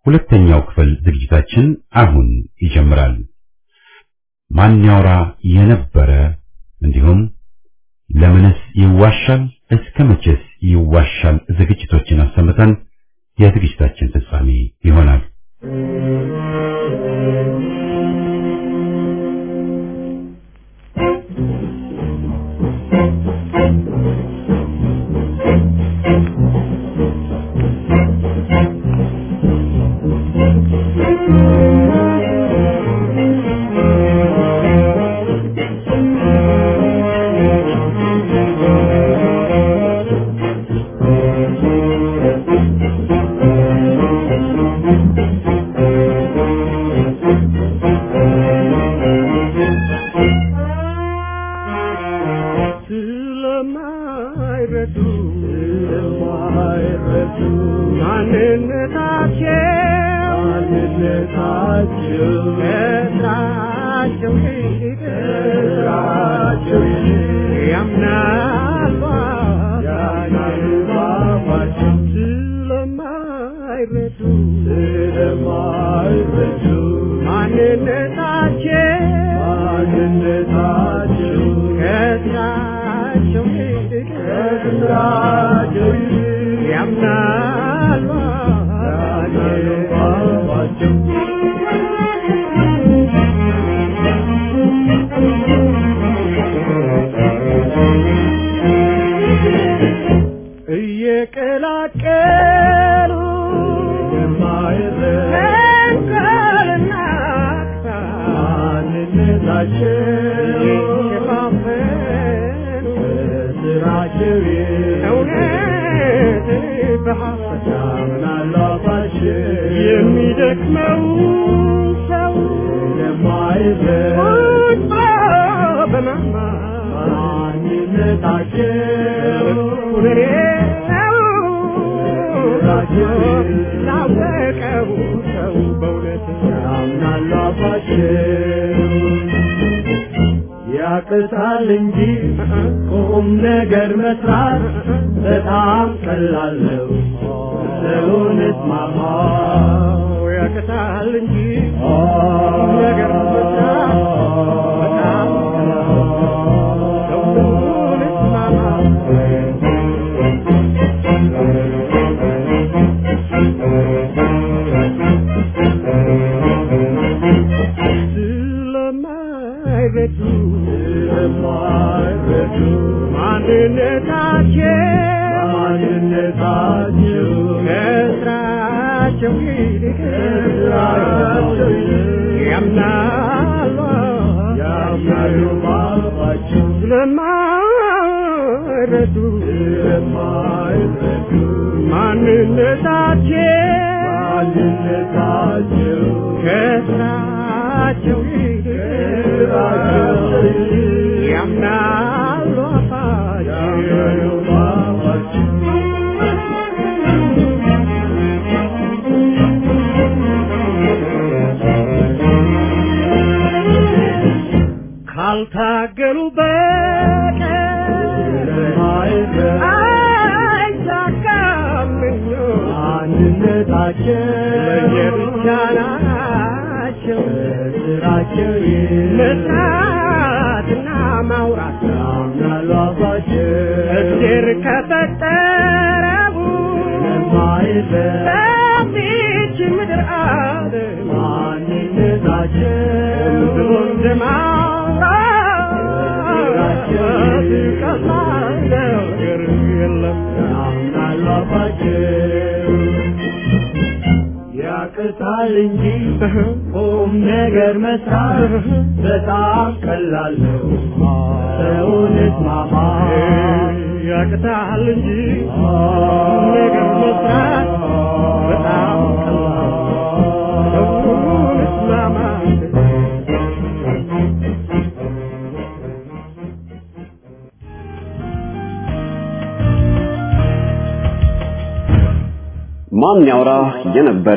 ሁለተኛው ክፍል ዝግጅታችን አሁን ይጀምራል። ማን ያውራ የነበረ እንዲሁም ለምንስ ይዋሻል እስከ መቼስ ይዋሻል ዝግጅቶችን አሰምተን የዝግጅታችን ፍጻሜ ይሆናል። ስለማይረዱ ስለማይረዱ ማንነታቸው ማንነታቸው ከስራቸው ይልቅ ከስራቸው ይልቅ ያምናሉ ያምናሉ ባባቸው ስለማይረዱ ስለማይረዱ ማንነታቸው ማንነታቸው ከስራቸው ይልቅ ከስራቸው ይልቅ ያምናሉ ያምናሉ ባባቸው እየቀላቀሉ ተንኮልና ማንነታቸው እየሸፋፈኑ ስራቸው እውነት በሐሰት ያምናሉ አፋቸው የሚደክመው ሰው ለማይዘ በማማ ማንነታቸው ሁኔ ላወቀው ሰው በእውነት ያምናሉ አፋቸው ያቅታል እንጂ ቁም ነገር መስራት በጣም ቀላል ነው። ሰውነት ማማ ያቅታል እንጂ ቁም ነገር መስራት በጣም ቀላል ነው። ሰውነት ማማ ስለማይረዱ ስለማይረዱ ማንነታቸው ማንነታቸው ከስራቸው ይልቅ ከስራቸው ይልቅ ያምናሉ ያምናሉ ባባቸው ስለማይረዱ ስለማይረዱ ማንነታቸው ማንነታቸው ከስራቸው ይልቅ ከስራቸው ይልቅ ያምናሉ አፋቸው ካልታገሉ በቀር አይሳካም ምኞት አንድነታቸው ለየብቻ ናቸው ስራቸው መስራትና ማውራት ያምናሉ አፋቸው እግዜር ከፈጠረው በዚች ምድር አለ ማንነታቸው ብሎ እንደማውራት ቀላል ነገር የለም ያምናሉ አፋቸው ያቅታል እንጂ ቁም ነገር መስራት በጣም ቀላል ነው። ሰውነት ማማ ያቅታል እንጂ ቁም ነገር መስራት በጣም ቀላል ነው። ሰውነት ማማ ማን ያውራ የነበረ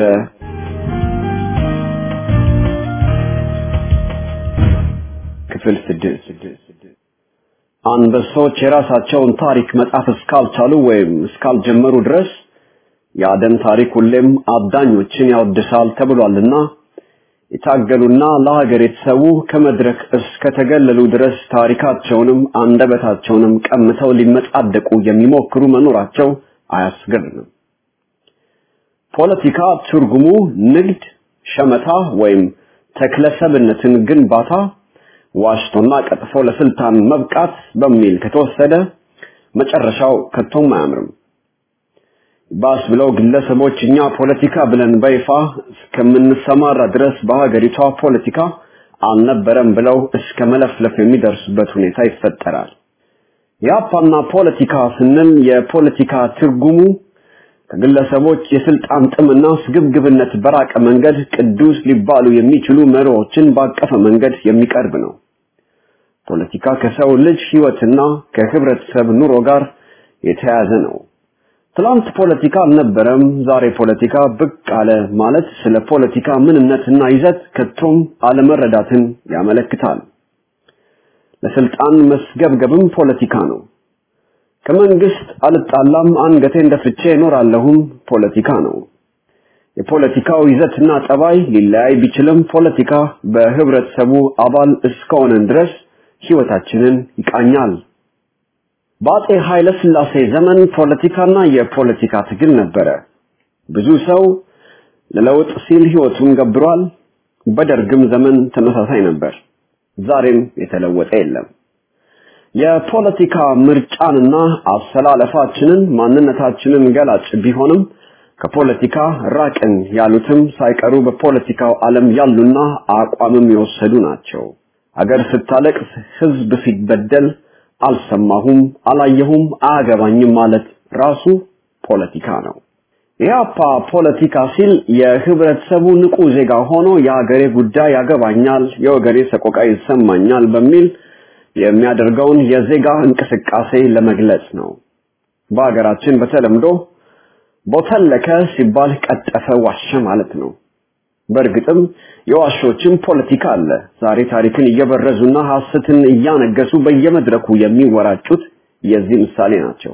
ክፍል ስድስት አንበሶች የራሳቸውን ታሪክ መጻፍ እስካልቻሉ ወይም እስካልጀመሩ ድረስ የአደን ታሪክ ሁሌም አዳኞችን ያወድሳል ተብሏልና የታገሉና ለሀገር የተሰዉ ከመድረክ እስከተገለሉ ድረስ ታሪካቸውንም አንደበታቸውንም ቀምተው ሊመጻደቁ የሚሞክሩ መኖራቸው አያስገርምም። ፖለቲካ ትርጉሙ ንግድ፣ ሸመታ ወይም ተክለሰብነትን ግንባታ፣ ዋሽቶና ቀጥፎ ለስልጣን መብቃት በሚል ከተወሰደ መጨረሻው ከቶም አያምርም። ባስ ብለው ግለሰቦች እኛ ፖለቲካ ብለን በይፋ እስከምንሰማራ ድረስ በሀገሪቷ ፖለቲካ አልነበረም ብለው እስከ መለፍለፍ የሚደርሱበት ሁኔታ ይፈጠራል። የአፓና ፖለቲካ ስንል የፖለቲካ ትርጉሙ ከግለሰቦች የስልጣን ጥምና ስግብግብነት በራቀ መንገድ ቅዱስ ሊባሉ የሚችሉ መሪዎችን ባቀፈ መንገድ የሚቀርብ ነው። ፖለቲካ ከሰው ልጅ ህይወትና ከህብረተሰብ ኑሮ ጋር የተያያዘ ነው። ትላንት ፖለቲካ አልነበረም፣ ዛሬ ፖለቲካ ብቅ አለ ማለት ስለ ፖለቲካ ምንነትና ይዘት ከቶም አለመረዳትን ያመለክታል። ለስልጣን መስገብገብም ፖለቲካ ነው። ከመንግስት አልጣላም አንገቴን ደፍቼ እኖራለሁም ፖለቲካ ነው። የፖለቲካው ይዘትና ጠባይ ሊለያይ ቢችልም ፖለቲካ በህብረተሰቡ አባል እስከሆነን ድረስ ህይወታችንን ይቃኛል። በአጼ ኃይለ ሥላሴ ዘመን ፖለቲካና የፖለቲካ ትግል ነበረ። ብዙ ሰው ለለውጥ ሲል ህይወቱን ገብሯል። በደርግም ዘመን ተመሳሳይ ነበር። ዛሬም የተለወጠ የለም። የፖለቲካ ምርጫንና አሰላለፋችንን ማንነታችንን ገላጭ ቢሆንም ከፖለቲካ ራቅን ያሉትም ሳይቀሩ በፖለቲካው ዓለም ያሉና አቋምም የወሰዱ ናቸው። አገር ስታለቅስ፣ ህዝብ ሲበደል አልሰማሁም፣ አላየሁም፣ አያገባኝም ማለት ራሱ ፖለቲካ ነው። ኢህአፓ ፖለቲካ ሲል የህብረተሰቡ ንቁ ዜጋ ሆኖ የሀገሬ ጉዳይ ያገባኛል፣ የወገኔ ሰቆቃ ይሰማኛል በሚል የሚያደርገውን የዜጋ እንቅስቃሴ ለመግለጽ ነው። በሀገራችን በተለምዶ ቦተለከ ሲባል ቀጠፈ፣ ዋሸ ማለት ነው። በእርግጥም የዋሾችም ፖለቲካ አለ። ዛሬ ታሪክን እየበረዙና ሐሰትን እያነገሱ በየመድረኩ የሚወራጩት የዚህ ምሳሌ ናቸው።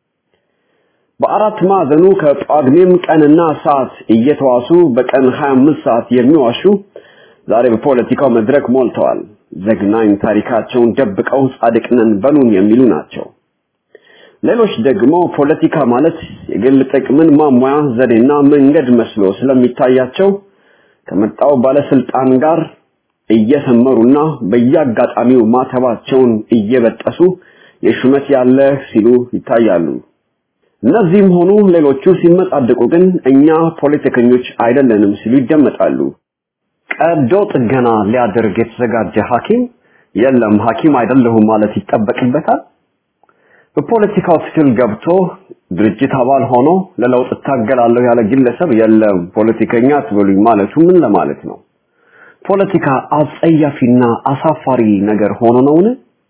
በአራት ማዕዘኑ ከጳጉሜም ቀንና ሰዓት እየተዋሱ በቀን 25 ሰዓት የሚዋሹ ዛሬ በፖለቲካው መድረክ ሞልተዋል። ዘግናኝ ታሪካቸውን ደብቀው ጻድቅ ነን በሉን የሚሉ ናቸው። ሌሎች ደግሞ ፖለቲካ ማለት የግል ጥቅምን ማሟያ ዘዴና መንገድ መስሎ ስለሚታያቸው ከመጣው ባለስልጣን ጋር እየሰመሩና በየአጋጣሚው ማተባቸውን እየበጠሱ የሹመት ያለ ሲሉ ይታያሉ። እነዚህም ሆኑ ሌሎቹ ሲመጻደቁ ግን እኛ ፖለቲከኞች አይደለንም ሲሉ ይደመጣሉ። ቀዶ ጥገና ሊያደርግ የተዘጋጀ ሐኪም የለም ሐኪም አይደለሁም ማለት ይጠበቅበታል። በፖለቲካው ትግል ገብቶ ድርጅት አባል ሆኖ ለለውጥ እታገላለሁ ያለ ግለሰብ የለም ፖለቲከኛ አትበሉኝ ማለቱ ምን ለማለት ነው? ፖለቲካ አጸያፊና አሳፋሪ ነገር ሆኖ ነውን?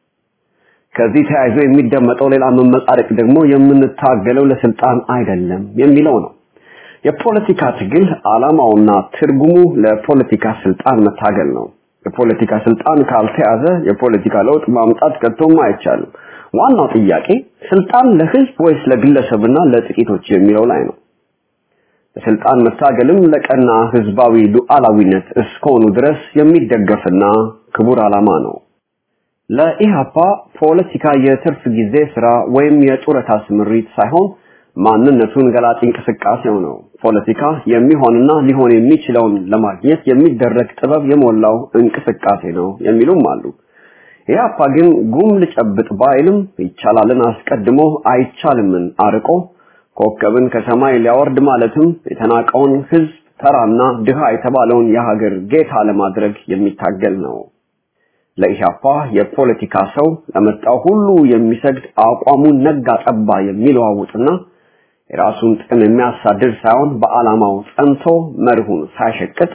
ከዚህ ተያይዞ የሚደመጠው ሌላ መመጻደቅ ደግሞ የምንታገለው ለስልጣን አይደለም የሚለው ነው። የፖለቲካ ትግል ዓላማውና ትርጉሙ ለፖለቲካ ስልጣን መታገል ነው። የፖለቲካ ስልጣን ካልተያዘ የፖለቲካ ለውጥ ማምጣት ከቶም አይቻልም። ዋናው ጥያቄ ስልጣን ለህዝብ ወይስ ለግለሰብና ለጥቂቶች የሚለው ላይ ነው። ለስልጣን መታገልም ለቀና ህዝባዊ ሉዓላዊነት እስከሆኑ ድረስ የሚደገፍና ክቡር ዓላማ ነው። ለኢሃፓ ፖለቲካ የትርፍ ጊዜ ስራ ወይም የጡረታ ስምሪት ሳይሆን ማንነቱን ገላጭ እንቅስቃሴው ነው። ፖለቲካ የሚሆንና ሊሆን የሚችለውን ለማግኘት የሚደረግ ጥበብ የሞላው እንቅስቃሴ ነው የሚሉም አሉ። ኢህአፓ ግን ጉም ልጨብጥ ባይልም ይቻላልን አስቀድሞ አይቻልምን አርቆ ኮከብን ከሰማይ ሊያወርድ ማለትም የተናቀውን ህዝብ ተራና ድሃ የተባለውን የሀገር ጌታ ለማድረግ የሚታገል ነው። ለኢህአፓ የፖለቲካ ሰው ለመጣው ሁሉ የሚሰግድ አቋሙን ነጋ ጠባ የሚለዋውጥና የራሱን ጥቅም የሚያሳድድ ሳይሆን በዓላማው ጸንቶ መርሁን ሳይሸቅጥ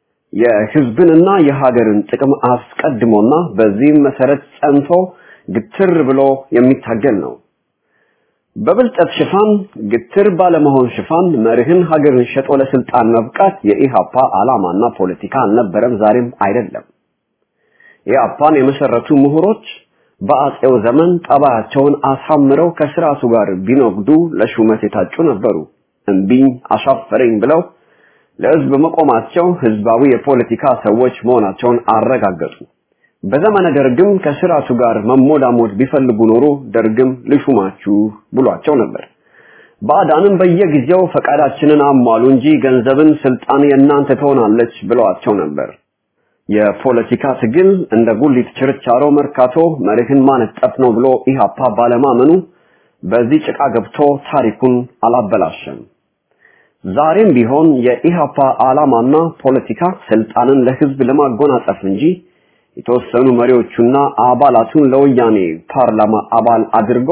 የህዝብንና የሀገርን ጥቅም አስቀድሞና በዚህም መሰረት ጸንቶ ግትር ብሎ የሚታገል ነው። በብልጠት ሽፋን ግትር ባለመሆን ሽፋን መርህን ሀገርን ሸጦ ለስልጣን መብቃት የኢሃፓ ዓላማና ፖለቲካ አልነበረም፣ ዛሬም አይደለም። ኢሃፓን የመሰረቱ ምሁሮች በአጼው ዘመን ጠባያቸውን አሳምረው ከስርዓቱ ጋር ቢነግዱ ለሹመት የታጩ ነበሩ። እምቢኝ አሻፈረኝ ብለው ለህዝብ መቆማቸው ህዝባዊ የፖለቲካ ሰዎች መሆናቸውን አረጋገጡ። በዘመነ ደርግም ከስርዓቱ ጋር መሞዳሞድ ቢፈልጉ ኖሮ ደርግም ልሹማችሁ ብሏቸው ነበር። ባዕዳንም በየጊዜው ፈቃዳችንን አሟሉ እንጂ ገንዘብን ስልጣን የእናንተ ትሆናለች ብለዋቸው ነበር። የፖለቲካ ትግል እንደ ጉሊት ችርቻሮ መርካቶ መርህን ማነጠፍ ነው ብሎ ኢህአፓ ባለማመኑ በዚህ ጭቃ ገብቶ ታሪኩን አላበላሸም። ዛሬም ቢሆን የኢህአፓ ዓላማና ፖለቲካ ስልጣንን ለህዝብ ለማጎናጸፍ እንጂ የተወሰኑ መሪዎቹና አባላቱን ለወያኔ ፓርላማ አባል አድርጎ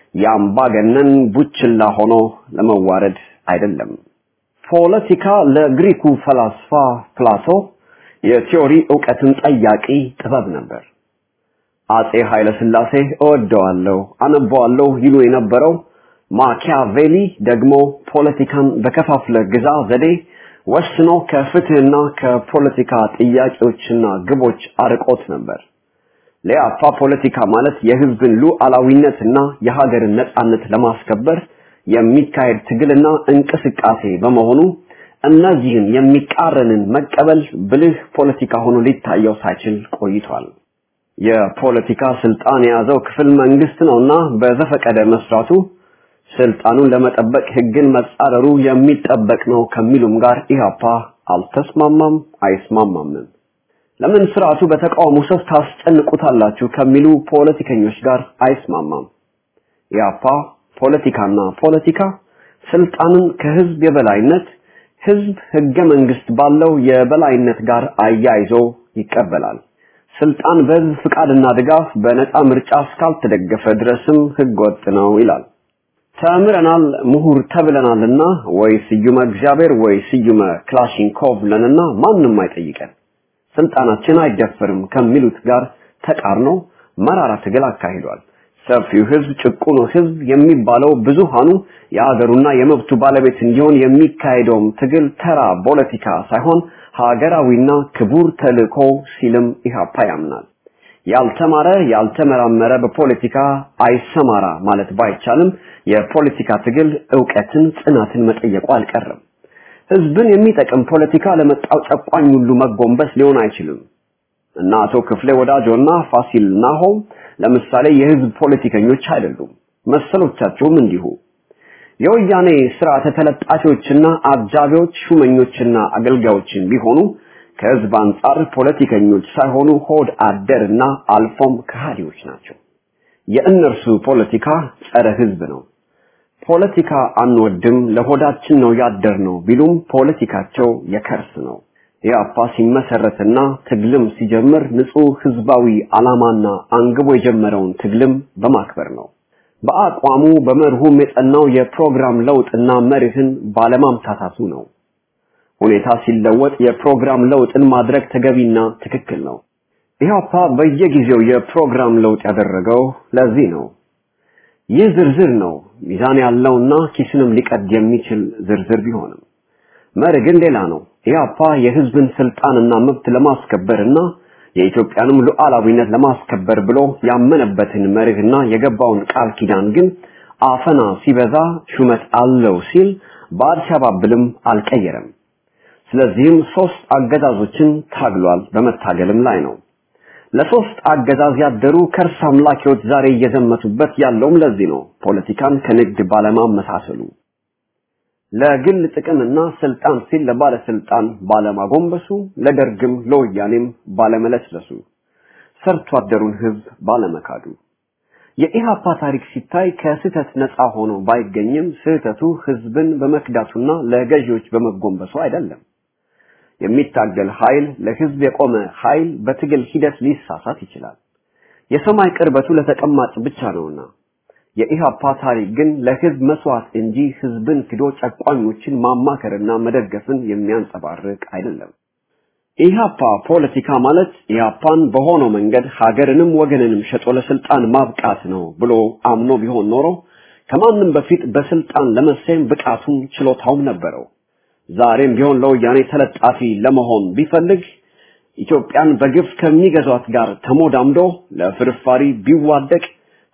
የአምባገነን ቡችላ ሆኖ ለመዋረድ አይደለም። ፖለቲካ ለግሪኩ ፈላስፋ ፕላቶ የቲዮሪ ዕውቀትን ጠያቂ ጥበብ ነበር። አጼ ኃይለ ሥላሴ እወደዋለሁ፣ አነበዋለሁ ይሉ የነበረው ማኪያቬሊ ደግሞ ፖለቲካን በከፋፍለ ግዛ ዘዴ ወስኖ ከፍትህና ከፖለቲካ ጥያቄዎችና ግቦች አርቆት ነበር። ለያፋ ፖለቲካ ማለት የህዝብን ሉዓላዊነትና የሀገርን ነጻነት ለማስከበር የሚካሄድ ትግልና እንቅስቃሴ በመሆኑ እነዚህን የሚቃረንን መቀበል ብልህ ፖለቲካ ሆኖ ሊታየው ሳይችል ቆይቷል። የፖለቲካ ስልጣን የያዘው ክፍል መንግስት ነውና በዘፈቀደ መስራቱ ስልጣኑን ለመጠበቅ ህግን መጻረሩ የሚጠበቅ ነው ከሚሉም ጋር ኢህአፓ አልተስማማም፣ አይስማማምም። ለምን ስርዓቱ በተቃውሞ ሰፍ ታስጨንቁታላችሁ ከሚሉ ፖለቲከኞች ጋር አይስማማም። ኢህአፓ ፖለቲካና ፖለቲካ ስልጣንን ከህዝብ የበላይነት ህዝብ ህገ መንግስት ባለው የበላይነት ጋር አያይዞ ይቀበላል። ስልጣን በህዝብ ፍቃድና ድጋፍ በነፃ ምርጫ እስካልተደገፈ ድረስም ህገ ወጥ ነው ይላል። ተምረናል ምሁር ተብለናልና ወይ ስዩመ እግዚአብሔር ወይ ስዩመ ክላሽንኮቭ ለንና ማንም አይጠይቀን ስልጣናችን አይደፈርም ከሚሉት ጋር ተቃርኖ መራራ ትግል አካሂዷል። ሰፊው ህዝብ ጭቁኑ ህዝብ የሚባለው ብዙሃኑ የአገሩና የመብቱ ባለቤት እንዲሆን የሚካሄደውም ትግል ተራ ፖለቲካ ሳይሆን ሀገራዊና ክቡር ተልእኮ ሲልም ኢህአፓ ያምናል። ያልተማረ ያልተመራመረ በፖለቲካ አይሰማራ ማለት ባይቻልም የፖለቲካ ትግል ዕውቀትን፣ ጽናትን መጠየቁ አልቀረም። ህዝብን የሚጠቅም ፖለቲካ ለመጣው ጨቋኝ ሁሉ መጎንበስ ሊሆን አይችልም እና አቶ ክፍሌ ወዳጆና ፋሲል ናሆም ለምሳሌ የህዝብ ፖለቲከኞች አይደሉም። መሰሎቻቸውም እንዲሁ የወያኔ ስርዓተ ተለጣፊዎችና አጃቢዎች ሹመኞችና አገልጋዮችን ቢሆኑ ከህዝብ አንጻር ፖለቲከኞች ሳይሆኑ ሆድ አደርና አልፎም ከሃዲዎች ናቸው። የእነርሱ ፖለቲካ ጸረ ህዝብ ነው። ፖለቲካ አንወድም፣ ለሆዳችን ነው ያደር ነው ቢሉም ፖለቲካቸው የከርስ ነው። ኢህአፓ ሲመሰረትና ትግልም ሲጀምር ንጹህ ህዝባዊ ዓላማና አንግቦ የጀመረውን ትግልም በማክበር ነው። በአቋሙ በመርሁም የጸናው የፕሮግራም ለውጥና መርህን ባለማምታታቱ ነው። ሁኔታ ሲለወጥ የፕሮግራም ለውጥን ማድረግ ተገቢና ትክክል ነው። ኢህአፓ በየጊዜው የፕሮግራም ለውጥ ያደረገው ለዚህ ነው። ይህ ዝርዝር ነው፣ ሚዛን ያለውና ኪስንም ሊቀድ የሚችል ዝርዝር ቢሆንም መርህ ግን ሌላ ነው። ኢህአፓ የህዝብን ስልጣንና መብት ለማስከበርና የኢትዮጵያንም ሉዓላዊነት ለማስከበር ብሎ ያመነበትን መርህና የገባውን ቃል ኪዳን ግን አፈና ሲበዛ ሹመት አለው ሲል በአልሸባብልም አልቀየረም። ስለዚህም ሶስት አገዛዞችን ታግሏል፣ በመታገልም ላይ ነው። ለሶስት አገዛዝ ያደሩ ከርስ አምላኪዎች ዛሬ እየዘመቱበት ያለውም ለዚህ ነው። ፖለቲካን ከንግድ ባለማመሳሰሉ ለግል ጥቅምና ስልጣን ሲል ለባለስልጣን ባለማጎንበሱ፣ ለደርግም ለወያኔም ባለመለስለሱ፣ ሰርቶ አደሩን ህዝብ ባለመካዱ የኢሃፓ ታሪክ ሲታይ ከስህተት ነፃ ሆኖ ባይገኝም ስህተቱ ህዝብን በመክዳቱና ለገዢዎች በመጎንበሱ አይደለም። የሚታገል ኃይል ለህዝብ የቆመ ኃይል በትግል ሂደት ሊሳሳት ይችላል። የሰማይ ቅርበቱ ለተቀማጭ ብቻ ነውና የኢሃፓ ታሪክ ግን ለህዝብ መስዋዕት እንጂ ህዝብን ክዶ ጨቋኞችን ማማከርና መደገፍን የሚያንጸባርቅ አይደለም። ኢሃፓ ፖለቲካ ማለት ኢሃፓን በሆነው መንገድ ሀገርንም ወገንንም ሸጦ ለስልጣን ማብቃት ነው ብሎ አምኖ ቢሆን ኖሮ ከማንም በፊት በስልጣን ለመሰየም ብቃቱም ችሎታውም ነበረው። ዛሬም ቢሆን ለወያኔ ተለጣፊ ለመሆን ቢፈልግ ኢትዮጵያን በግፍ ከሚገዟት ጋር ተሞዳምዶ ለፍርፋሪ ቢዋደቅ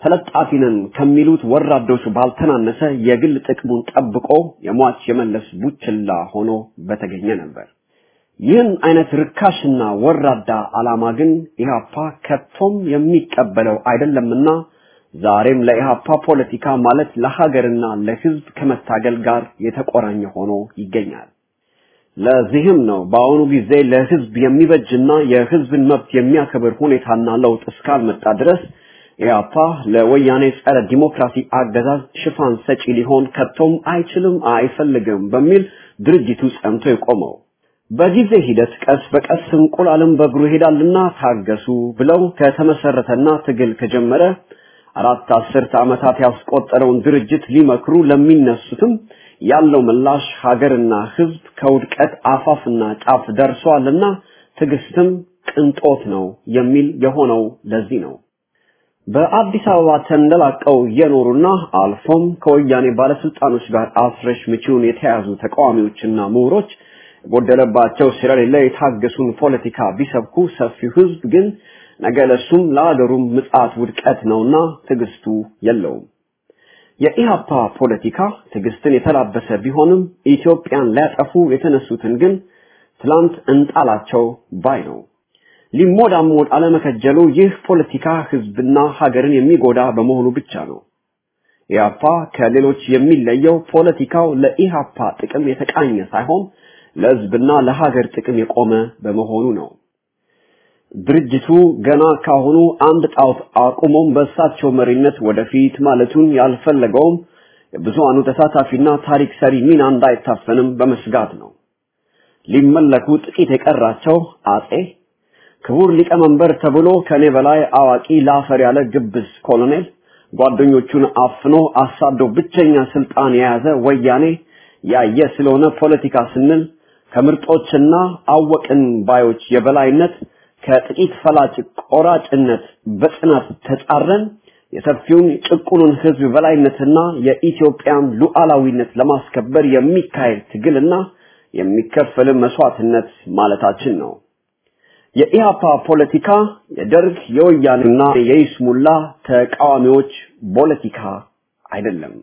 ተለጣፊ ነን ከሚሉት ወራዶች ባልተናነሰ የግል ጥቅሙን ጠብቆ የሟች የመለስ ቡችላ ሆኖ በተገኘ ነበር። ይህን አይነት ርካሽና ወራዳ ዓላማ ግን ኢህአፓ ከቶም የሚቀበለው አይደለምና ዛሬም ለኢህአፓ ፖለቲካ ማለት ለሀገርና ለህዝብ ከመታገል ጋር የተቆራኘ ሆኖ ይገኛል። ለዚህም ነው በአሁኑ ጊዜ ለህዝብ የሚበጅና የህዝብን መብት የሚያከብር ሁኔታና ለውጥ እስካልመጣ ድረስ ኢህአፓ ለወያኔ ጸረ ዲሞክራሲ አገዛዝ ሽፋን ሰጪ ሊሆን ከቶም አይችልም፣ አይፈልግም በሚል ድርጅቱ ጸንቶ የቆመው። በጊዜ ሂደት ቀስ በቀስ እንቁላልም በእግሩ ይሄዳልና ታገሱ ብለው ከተመሰረተና ትግል ከጀመረ አራት አስርት ዓመታት ያስቆጠረውን ድርጅት ሊመክሩ ለሚነሱትም ያለው ምላሽ ሀገርና ህዝብ ከውድቀት አፋፍና ጫፍ ደርሷልና ትዕግስትም ቅንጦት ነው የሚል የሆነው ለዚህ ነው። በአዲስ አበባ ተንደላቀው የኖሩና አልፎም ከወያኔ ባለስልጣኖች ጋር አስረሽ ምቺውን የተያዙ ተቃዋሚዎችና ምሁሮች የጎደለባቸው ስለሌለ የታገሱን ፖለቲካ ቢሰብኩ ሰፊው ህዝብ ግን ነገ ለሱም ለአገሩም ምጽአት ውድቀት ነውና ትዕግስቱ የለውም። የኢሃፓ ፖለቲካ ትዕግስትን የተላበሰ ቢሆንም ኢትዮጵያን ሊያጠፉ የተነሱትን ግን ትላንት እንጣላቸው ባይ ነው። ሊሞዳሞድ አለመከጀሉ ይህ ፖለቲካ ህዝብና ሀገርን የሚጎዳ በመሆኑ ብቻ ነው። ኢሃፓ ከሌሎች የሚለየው ፖለቲካው ለኢሃፓ ጥቅም የተቃኘ ሳይሆን ለህዝብና ለሀገር ጥቅም የቆመ በመሆኑ ነው። ድርጅቱ ገና ካሁኑ አንድ ጣዖት አቁሞም በእሳቸው መሪነት ወደፊት ማለቱን ያልፈለገውም የብዙሃኑ ተሳታፊና ታሪክ ሰሪ ሚና እንዳይታፈንም በመስጋት ነው። ሊመለኩ ጥቂት የቀራቸው አጼ ክቡር ሊቀመንበር ተብሎ ከኔ በላይ አዋቂ ላፈር ያለ ግብዝ ኮሎኔል ጓደኞቹን አፍኖ አሳዶ ብቸኛ ስልጣን የያዘ ወያኔ ያየ ስለሆነ ፖለቲካ ስንል ከምርጦችና አወቅን ባዮች የበላይነት ከጥቂት ፈላጭ ቆራጭነት በጽናት ተጻረን የሰፊውን ጭቁኑን ህዝብ በላይነትና የኢትዮጵያን ሉዓላዊነት ለማስከበር የሚካሄድ ትግልና የሚከፈል መስዋዕትነት ማለታችን ነው። የኢሃፓ ፖለቲካ የደርግ የወያኔና የይስሙላ ተቃዋሚዎች ፖለቲካ አይደለም።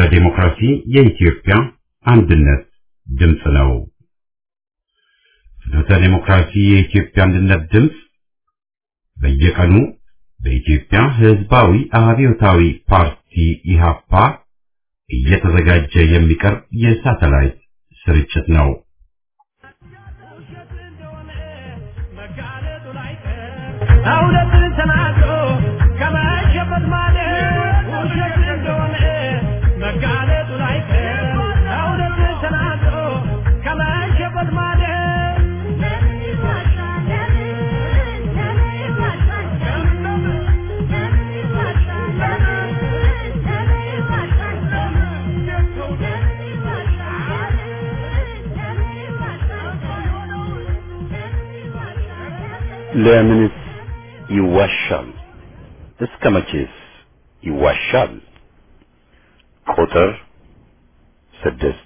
ዴሞክራሲ የኢትዮጵያ አንድነት ድምፅ ነው። ፍኖተ ዴሞክራሲ የኢትዮጵያ አንድነት ድምፅ በየቀኑ በኢትዮጵያ ሕዝባዊ አብዮታዊ ፓርቲ ኢሃፓ እየተዘጋጀ የሚቀርብ የሳተላይት ስርጭት ነው። እውነትን ተናግሮ ከመሸበት ማለት ውሸት እንደሆነ መጋለጡ ላይቀር እውነትን ተናግሮ ከመሸበት ማለት ለምንስ ይዋሻል? እስከ መቼስ ይዋሻል? ቁጥር ስድስት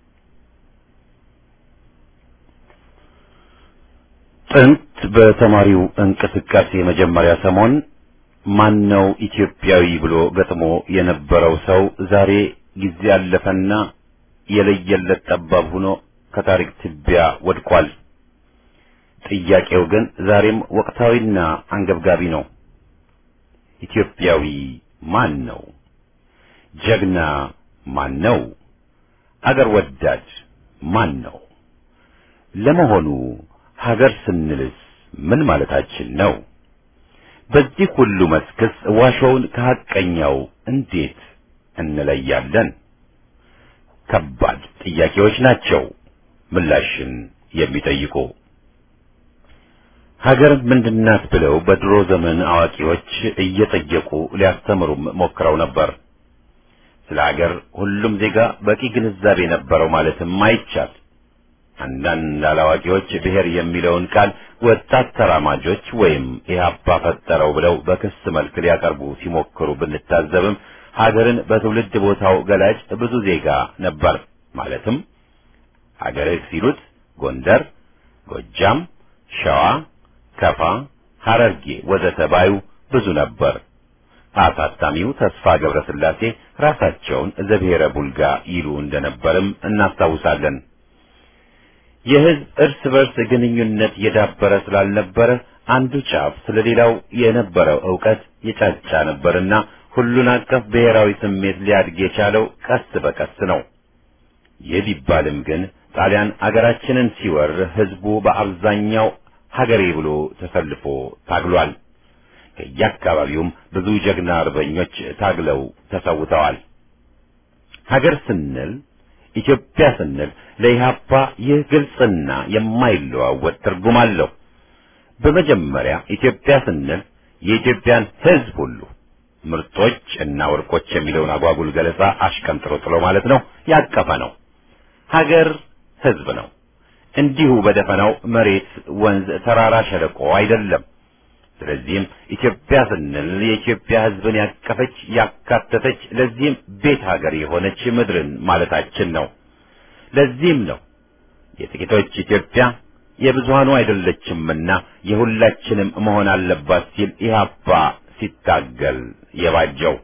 ጥንት በተማሪው እንቅስቃሴ መጀመሪያ ሰሞን ማን ነው ኢትዮጵያዊ ብሎ ገጥሞ የነበረው ሰው ዛሬ ጊዜ ያለፈና የለየለት ጠባብ ሆኖ ከታሪክ ትቢያ ወድቋል። ጥያቄው ግን ዛሬም ወቅታዊና አንገብጋቢ ነው። ኢትዮጵያዊ ማን ነው? ጀግና ማን ነው? አገር ወዳድ ማን ነው? ለመሆኑ ሀገር ስንልስ ምን ማለታችን ነው? በዚህ ሁሉ መስክስ ዋሾውን ከሐቀኛው እንዴት እንለያለን? ከባድ ጥያቄዎች ናቸው ምላሽን የሚጠይቁ። ሀገር ምንድናት ብለው በድሮ ዘመን አዋቂዎች እየጠየቁ ሊያስተምሩም ሞክረው ነበር። ስለ ሀገር ሁሉም ዜጋ በቂ ግንዛቤ ነበረው ማለትም አይቻል። አንዳንድ አላዋቂዎች ብሔር የሚለውን ቃል ወጣት ተራማጆች ወይም ኢህአፓ ፈጠረው ብለው በክስ መልክ ሊያቀርቡ ሲሞክሩ ብንታዘብም ሀገርን በትውልድ ቦታው ገላጭ ብዙ ዜጋ ነበር። ማለትም ሀገርህ ሲሉት ጎንደር፣ ጎጃም፣ ሸዋ ከፋ፣ ሐረርጌ ወዘተ ባዩ ብዙ ነበር። አሳታሚው ተስፋ ገብረስላሴ ራሳቸውን ዘብሔረ ቡልጋ ይሉ እንደነበርም እናስታውሳለን። የሕዝብ እርስ በርስ ግንኙነት የዳበረ ስላልነበረ አንዱ ጫፍ ስለሌላው የነበረው ዕውቀት የጫጫ ነበርና ሁሉን አቀፍ ብሔራዊ ስሜት ሊያድግ የቻለው ቀስ በቀስ ነው። ይህ ቢባልም ግን ጣሊያን አገራችንን ሲወር ሕዝቡ በአብዛኛው ሀገሬ ብሎ ተሰልፎ ታግሏል። ከየአካባቢውም ብዙ ጀግና አርበኞች ታግለው ተሰውተዋል። ሀገር ስንል ኢትዮጵያ ስንል ለኢህአፓ ይህ ግልጽና የማይለዋወጥ ትርጉም አለው። በመጀመሪያ ኢትዮጵያ ስንል የኢትዮጵያን ሕዝብ ሁሉ ምርጦች እና ወርቆች የሚለውን አጓጉል ገለጻ አሽቀንጥሮ ጥሎ ማለት ነው ያቀፈ ነው። ሀገር ሕዝብ ነው። እንዲሁ በደፈናው መሬት፣ ወንዝ፣ ተራራ፣ ሸለቆ አይደለም። ስለዚህም ኢትዮጵያ ስንል የኢትዮጵያ ሕዝብን ያቀፈች ያካተተች፣ ለዚህም ቤት ሀገር የሆነች ምድርን ማለታችን ነው። ለዚህም ነው የጥቂቶች ኢትዮጵያ የብዙሃኑ አይደለችምና የሁላችንም መሆን አለባት ሲል ኢህአፓ ሲታገል የባጀው።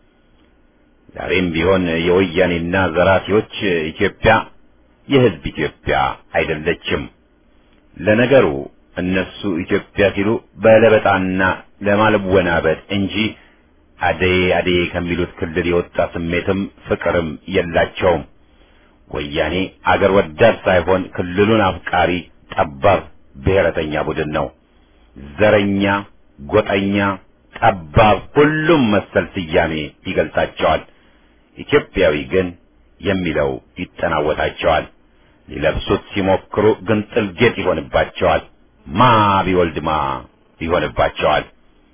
ዛሬም ቢሆን የወያኔና ዘራፊዎች ኢትዮጵያ የህዝብ ኢትዮጵያ አይደለችም። ለነገሩ እነሱ ኢትዮጵያ ሲሉ በለበጣና ለማለወናበድ እንጂ አደዬ አደዬ ከሚሉት ክልል የወጣ ስሜትም ፍቅርም የላቸውም። ወያኔ አገር ወዳድ ሳይሆን ክልሉን አፍቃሪ ጠባብ ብሔረተኛ ቡድን ነው። ዘረኛ፣ ጎጠኛ፣ ጠባብ ሁሉም መሰል ስያሜ ይገልጻቸዋል። ኢትዮጵያዊ ግን የሚለው ይጠናወታቸዋል። ሊለብሱት ሲሞክሩ ግንጥል ጌጥ ይሆንባቸዋል። ማ ቢወልድ ማ ይሆንባቸዋል።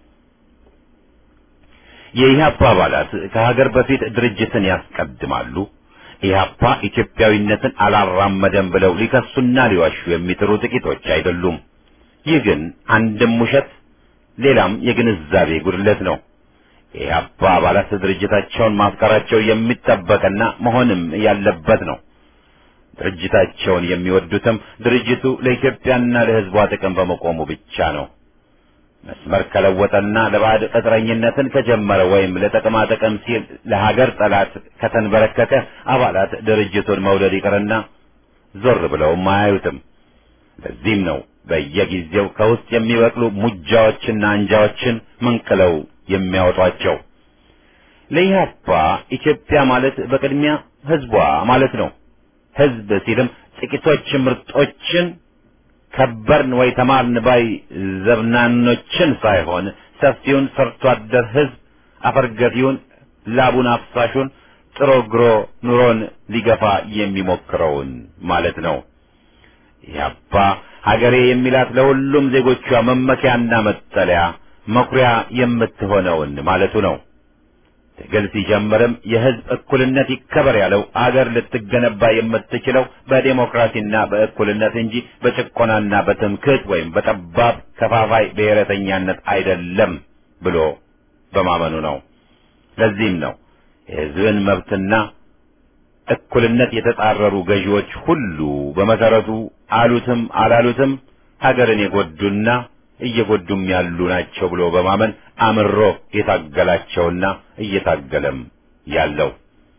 የኢህአፓ አባላት ከሀገር በፊት ድርጅትን ያስቀድማሉ። ኢህአፓ ኢትዮጵያዊነትን አላራመደም ብለው ሊከሱና ሊዋሹ የሚጥሩ ጥቂቶች አይደሉም። ይህ ግን አንድም ውሸት ሌላም የግንዛቤ ጉድለት ነው። የኢህአፓ አባላት ድርጅታቸውን ማፍቀራቸው የሚጠበቅና መሆንም ያለበት ነው። ድርጅታቸውን የሚወዱትም ድርጅቱ ለኢትዮጵያና ለሕዝቧ ጥቅም በመቆሙ ብቻ ነው። መስመር ከለወጠና ለባዕድ ቅጥረኝነትን ከጀመረ ወይም ለጥቅማ ጥቅም ሲል ለሀገር ጠላት ከተንበረከከ አባላት ድርጅቱን መውደድ ይቅርና ዞር ብለውም አያዩትም። ለዚህም ነው በየጊዜው ከውስጥ የሚበቅሉ ሙጃዎችና አንጃዎችን መንቅለው የሚያወጧቸው። ለኢህአፓ ኢትዮጵያ ማለት በቅድሚያ ህዝቧ ማለት ነው። ህዝብ ሲልም ጥቂቶች ምርጦችን ከበርን ወይ ተማርን ባይ ዘብናኖችን ሳይሆን ሰፊውን ሰርቶ አደር ህዝብ አፈርገፊውን ላቡን አፍሳሹን ጥሮ ግሮ ኑሮን ሊገፋ የሚሞክረውን ማለት ነው። ኢህአፓ ሀገሬ የሚላት ለሁሉም ዜጎቿ መመኪያና መጠለያ መኩሪያ የምትሆነውን ማለቱ ነው። ትግል ሲጀምርም የህዝብ እኩልነት ይከበር ያለው አገር ልትገነባ የምትችለው በዴሞክራሲና በእኩልነት እንጂ በጭቆናና በትምክህት ወይም በጠባብ ከፋፋይ ብሔረተኛነት አይደለም ብሎ በማመኑ ነው። ለዚህም ነው የህዝብን መብትና እኩልነት የተጻረሩ ገዢዎች ሁሉ በመሰረቱ አሉትም አላሉትም ሀገርን የጎዱና እየጎዱም ያሉ ናቸው ብሎ በማመን አምሮ የታገላቸውና እየታገለም ያለው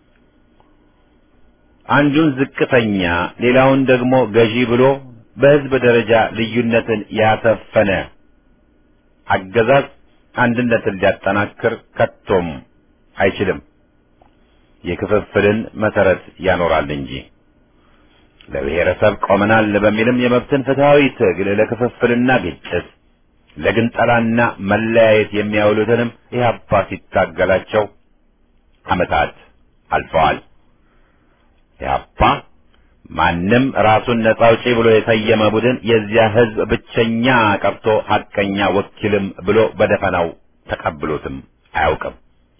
አንዱን ዝቅተኛ ሌላውን ደግሞ ገዢ ብሎ በህዝብ ደረጃ ልዩነትን ያሰፈነ አገዛዝ አንድነትን ሊያጠናክር ከቶም አይችልም። የክፍፍልን መሰረት ያኖራል እንጂ ለብሔረሰብ ቆመናል በሚልም የመብትን ፍትሃዊ ትግል ለክፍፍልና ግጭት ለግንጠላና መለያየት የሚያውሉትንም ኢህአፓ ሲታገላቸው ዓመታት አልፈዋል። ኢህአፓ ማንም ራሱን ነጻ አውጪ ብሎ የሰየመ ቡድን የዚያ ህዝብ ብቸኛ ቀርቶ ሐቀኛ ወኪልም ብሎ በደፈናው ተቀብሎትም አያውቅም።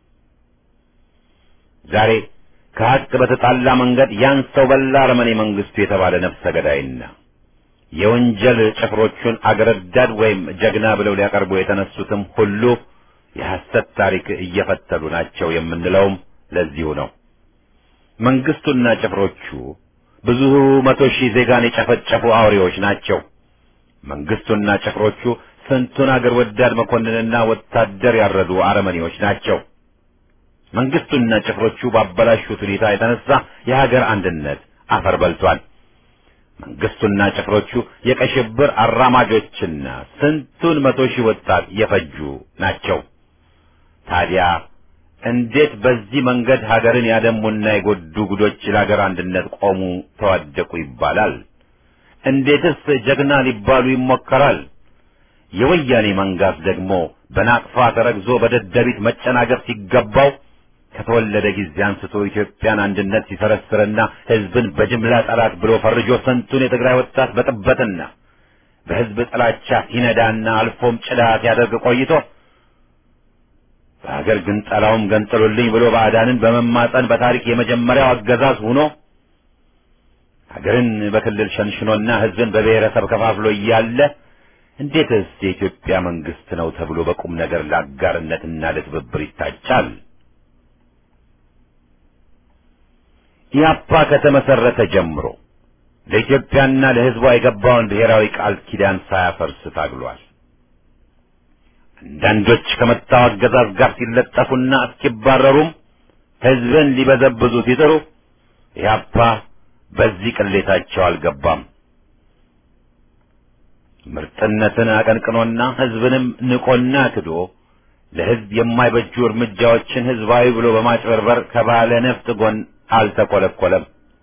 ዛሬ ከሀቅ በተጣላ መንገድ ያን ሰው በላ አረመኔ መንግስቱ የተባለ ነፍሰ ገዳይና የወንጀል ጭፍሮቹን አገረዳድ ወይም ጀግና ብለው ሊያቀርቡ የተነሱትም ሁሉ የሐሰት ታሪክ እየፈተሉ ናቸው የምንለውም ለዚሁ ነው። መንግስቱና ጭፍሮቹ ብዙ መቶ ሺህ ዜጋን የጨፈጨፉ አውሬዎች ናቸው። መንግስቱና ጭፍሮቹ ስንቱን አገር ወዳድ መኮንንና ወታደር ያረዱ አረመኔዎች ናቸው። መንግስቱና ጭፍሮቹ ባበላሹት ሁኔታ የተነሳ የሀገር አንድነት አፈር በልቷል። መንግስቱና ጭፍሮቹ የቀይ ሽብር አራማጆችና ስንቱን መቶ ሺህ ወጣት የፈጁ ናቸው። ታዲያ እንዴት በዚህ መንገድ ሀገርን ያደሙና የጎዱ ጉዶች ለሀገር አንድነት ቆሙ፣ ተዋደቁ ይባላል? እንዴትስ ጀግና ሊባሉ ይሞከራል? የወያኔ መንጋት ደግሞ በናቅፋ ተረግዞ በደደቢት መጨናገፍ ሲገባው ከተወለደ ጊዜ አንስቶ ኢትዮጵያን አንድነት ሲሰረስርና ህዝብን በጅምላ ጠላት ብሎ ፈርጆ ስንቱን የትግራይ ወጣት በጥበትና በህዝብ ጥላቻ ሲነዳና አልፎም ጭዳ ሲያደርግ ቆይቶ በሀገር ግን ጠላውም ገንጥሉልኝ ብሎ ባዕዳንን በመማጠን በታሪክ የመጀመሪያው አገዛዝ ሆኖ ሀገርን በክልል ሸንሽኖና ህዝብን በብሔረሰብ ከፋፍሎ እያለ እንዴትስ የኢትዮጵያ መንግስት ነው ተብሎ በቁም ነገር ለአጋርነትና ለትብብር ይታጫል? ኢያፓ ከተመሰረተ ጀምሮ ለኢትዮጵያና ለህዝቧ የገባውን ብሔራዊ ቃል ኪዳን ሳያፈርስ ታግሏል። አንዳንዶች ከመጣው አገዛዝ ጋር ሲለጠፉና እስኪባረሩም ህዝብን ሊበዘብዙ ሲጥሩ ኢያፓ በዚህ ቅሌታቸው አልገባም። ምርጥነትን አቀንቅኖና ህዝብንም ንቆና ክዶ ለህዝብ የማይበጁ እርምጃዎችን ህዝባዊ ብሎ በማጭበርበር ከባለ ነፍጥ ጎን አልተቆለቆለም።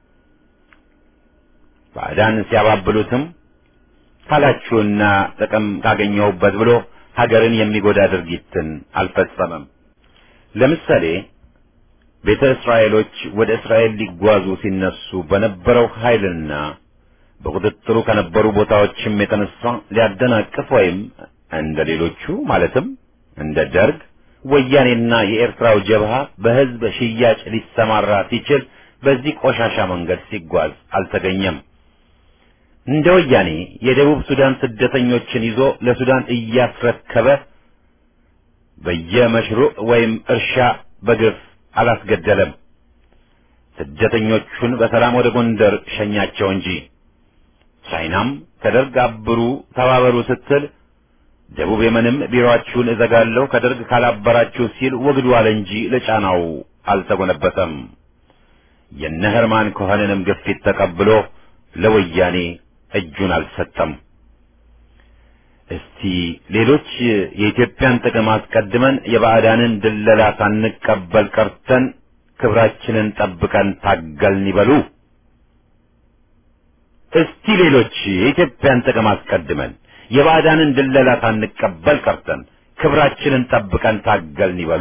ባዕዳን ሲያባብሉትም ካላችሁና ጥቅም ካገኘሁበት ብሎ ሀገርን የሚጎዳ ድርጊትን አልፈጸመም። ለምሳሌ ቤተ እስራኤሎች ወደ እስራኤል ሊጓዙ ሲነሱ በነበረው ኃይልና በቁጥጥሩ ከነበሩ ቦታዎችም የተነሳ ሊያደናቅፍ ወይም እንደ ሌሎቹ ማለትም እንደ ደርግ ወያኔና የኤርትራው ጀብሃ በህዝብ ሽያጭ ሊሰማራ ሲችል በዚህ ቆሻሻ መንገድ ሲጓዝ አልተገኘም። እንደ ወያኔ የደቡብ ሱዳን ስደተኞችን ይዞ ለሱዳን እያስረከበ በየመሽሩዕ ወይም እርሻ በግፍ አላስገደለም። ስደተኞቹን በሰላም ወደ ጎንደር ሸኛቸው እንጂ ቻይናም ከደርግ አብሩ ተባበሩ ስትል ደቡብ የመንም ቢሮአችሁን እዘጋለሁ ከደርግ ካላበራችሁ ሲል ወግዱ አለ እንጂ ለጫናው አልተጎነበሰም። የነ ኸርማን ኮኸንንም ግፊት ተቀብሎ ለወያኔ እጁን አልሰጠም። እስቲ ሌሎች የኢትዮጵያን ጥቅም አስቀድመን የባዕዳንን ድለላ ሳንቀበል ቀርተን ክብራችንን ጠብቀን ታገልን ይበሉ። እስቲ ሌሎች የኢትዮጵያን ጥቅም አስቀድመን የባዕዳንን ድለላ ሳንቀበል ቀርተን ክብራችንን ጠብቀን ታገልን ይበሉ።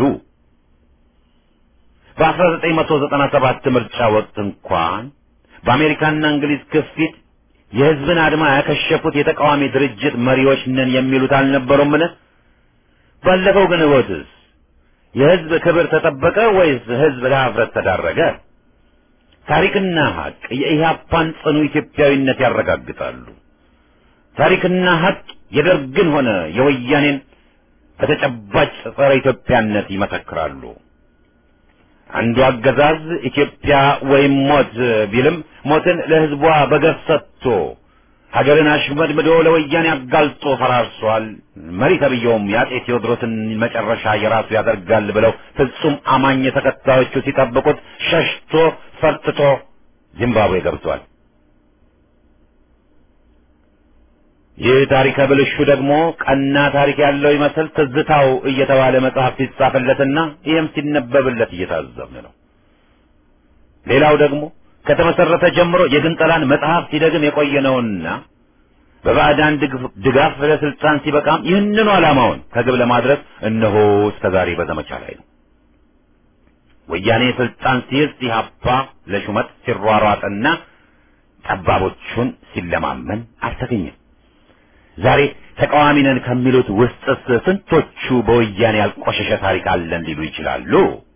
በ1997 ምርጫ ወቅት እንኳን በአሜሪካና እንግሊዝ ግፊት የሕዝብን አድማ ያከሸፉት የተቃዋሚ ድርጅት መሪዎች ነን የሚሉት አልነበሩምን? ባለፈው ግን ወትስ የሕዝብ ክብር ተጠበቀ ወይስ ሕዝብ ለሀፍረት ተዳረገ? ታሪክና ሀቅ የኢህአፓን ጽኑ ኢትዮጵያዊነት ያረጋግጣሉ። ታሪክና ሀቅ የደርግን ሆነ የወያኔን በተጨባጭ ጸረ ኢትዮጵያነት ይመሰክራሉ። አንዱ አገዛዝ ኢትዮጵያ ወይም ሞት ቢልም ሞትን ለሕዝቧ በገፍ ሰጥቶ ሀገርን አሽመድምዶ ለወያኔ አጋልጦ ፈራርሷል። መሪ ተብዬውም የአጼ ቴዎድሮስን መጨረሻ የራሱ ያደርጋል ብለው ፍጹም አማኝ ተከታዮቹ ሲጠብቁት ሸሽቶ ፈርጥቶ ዚምባብዌ ገብቷል። ይህ ታሪከ ብልሹ ደግሞ ቀና ታሪክ ያለው ይመስል ትዝታው እየተባለ መጽሐፍ ሲጻፍለትና ይህም ሲነበብለት እየታዘብን ነው። ሌላው ደግሞ ከተመሰረተ ጀምሮ የግንጠላን መጽሐፍ ሲደግም የቆየነውና በባዕዳን ድጋፍ ለስልጣን ሲበቃም ይህንኑ ዓላማውን ከግብ ለማድረስ እነሆ እስከዛሬ በዘመቻ ላይ ነው። ወያኔ ስልጣን ሲይዝ ኢህአፓ ለሹመት ሲሯሯጥና ጠባቦቹን ሲለማመን አልተገኘም። ዛሬ ተቃዋሚ ነን ከሚሉት ውስጥስ ስንቶቹ በወያኔ ያልቆሸሸ ታሪክ አለን ሊሉ ይችላሉ?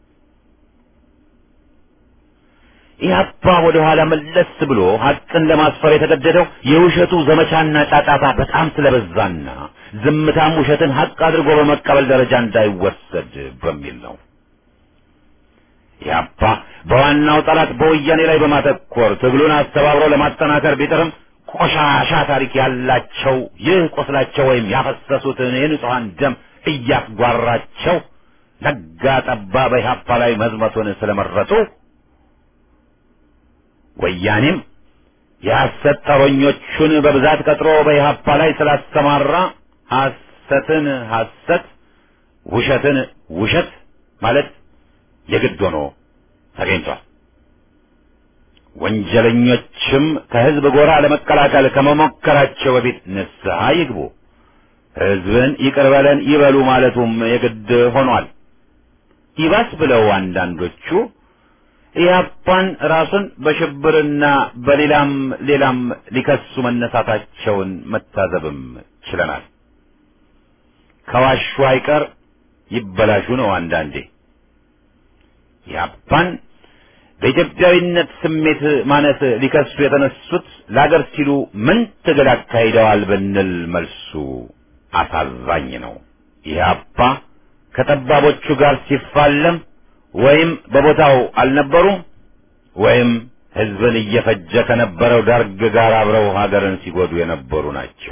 ኢህአፓ ወደ ኋላ መለስ ብሎ ሀቅን ለማስፈር የተገደደው የውሸቱ ዘመቻና ጫጫታ በጣም ስለበዛና ዝምታም ውሸትን ሀቅ አድርጎ በመቀበል ደረጃ እንዳይወሰድ በሚል ነው። ኢህአፓ በዋናው ጠላት በወያኔ ላይ በማተኮር ትግሉን አስተባብሮ ለማጠናከር ቢጥርም ቆሻሻ ታሪክ ያላቸው ይህ ቁስላቸው ወይም ያፈሰሱትን የንጹሐን ደም እያስጓራቸው ነጋ ጠባ በኢህአፓ ላይ መዝመቱን ስለመረጡ ወያኔም የሐሰት ጠሮኞቹን በብዛት ቀጥሮ በኢህአፓ ላይ ስላስተማራ ሐሰትን ሐሰት ውሸትን ውሸት ማለት የግድ ሆኖ ተገኝቷል። ወንጀለኞችም ከህዝብ ጎራ ለመቀላቀል ከመሞከራቸው በፊት ንስሐ ይግቡ፣ ህዝብን ይቅር በለን ይበሉ ማለቱም የግድ ሆኗል። ይባስ ብለው አንዳንዶቹ ኢህአፓን ራሱን በሽብርና በሌላም ሌላም ሊከሱ መነሳታቸውን መታዘብም ችለናል። ከዋሹ አይቀር ይበላሹ ነው አንዳንዴ ኢህአፓን በኢትዮጵያዊነት ስሜት ማነስ ሊከሱ የተነሱት ለአገር ሲሉ ምን ትግል አካሂደዋል ብንል መልሱ አሳዛኝ ነው። ኢህአፓ ከጠባቦቹ ጋር ሲፋለም ወይም በቦታው አልነበሩም ወይም ህዝብን እየፈጀ ከነበረው ደርግ ጋር አብረው ሀገርን ሲጎዱ የነበሩ ናቸው።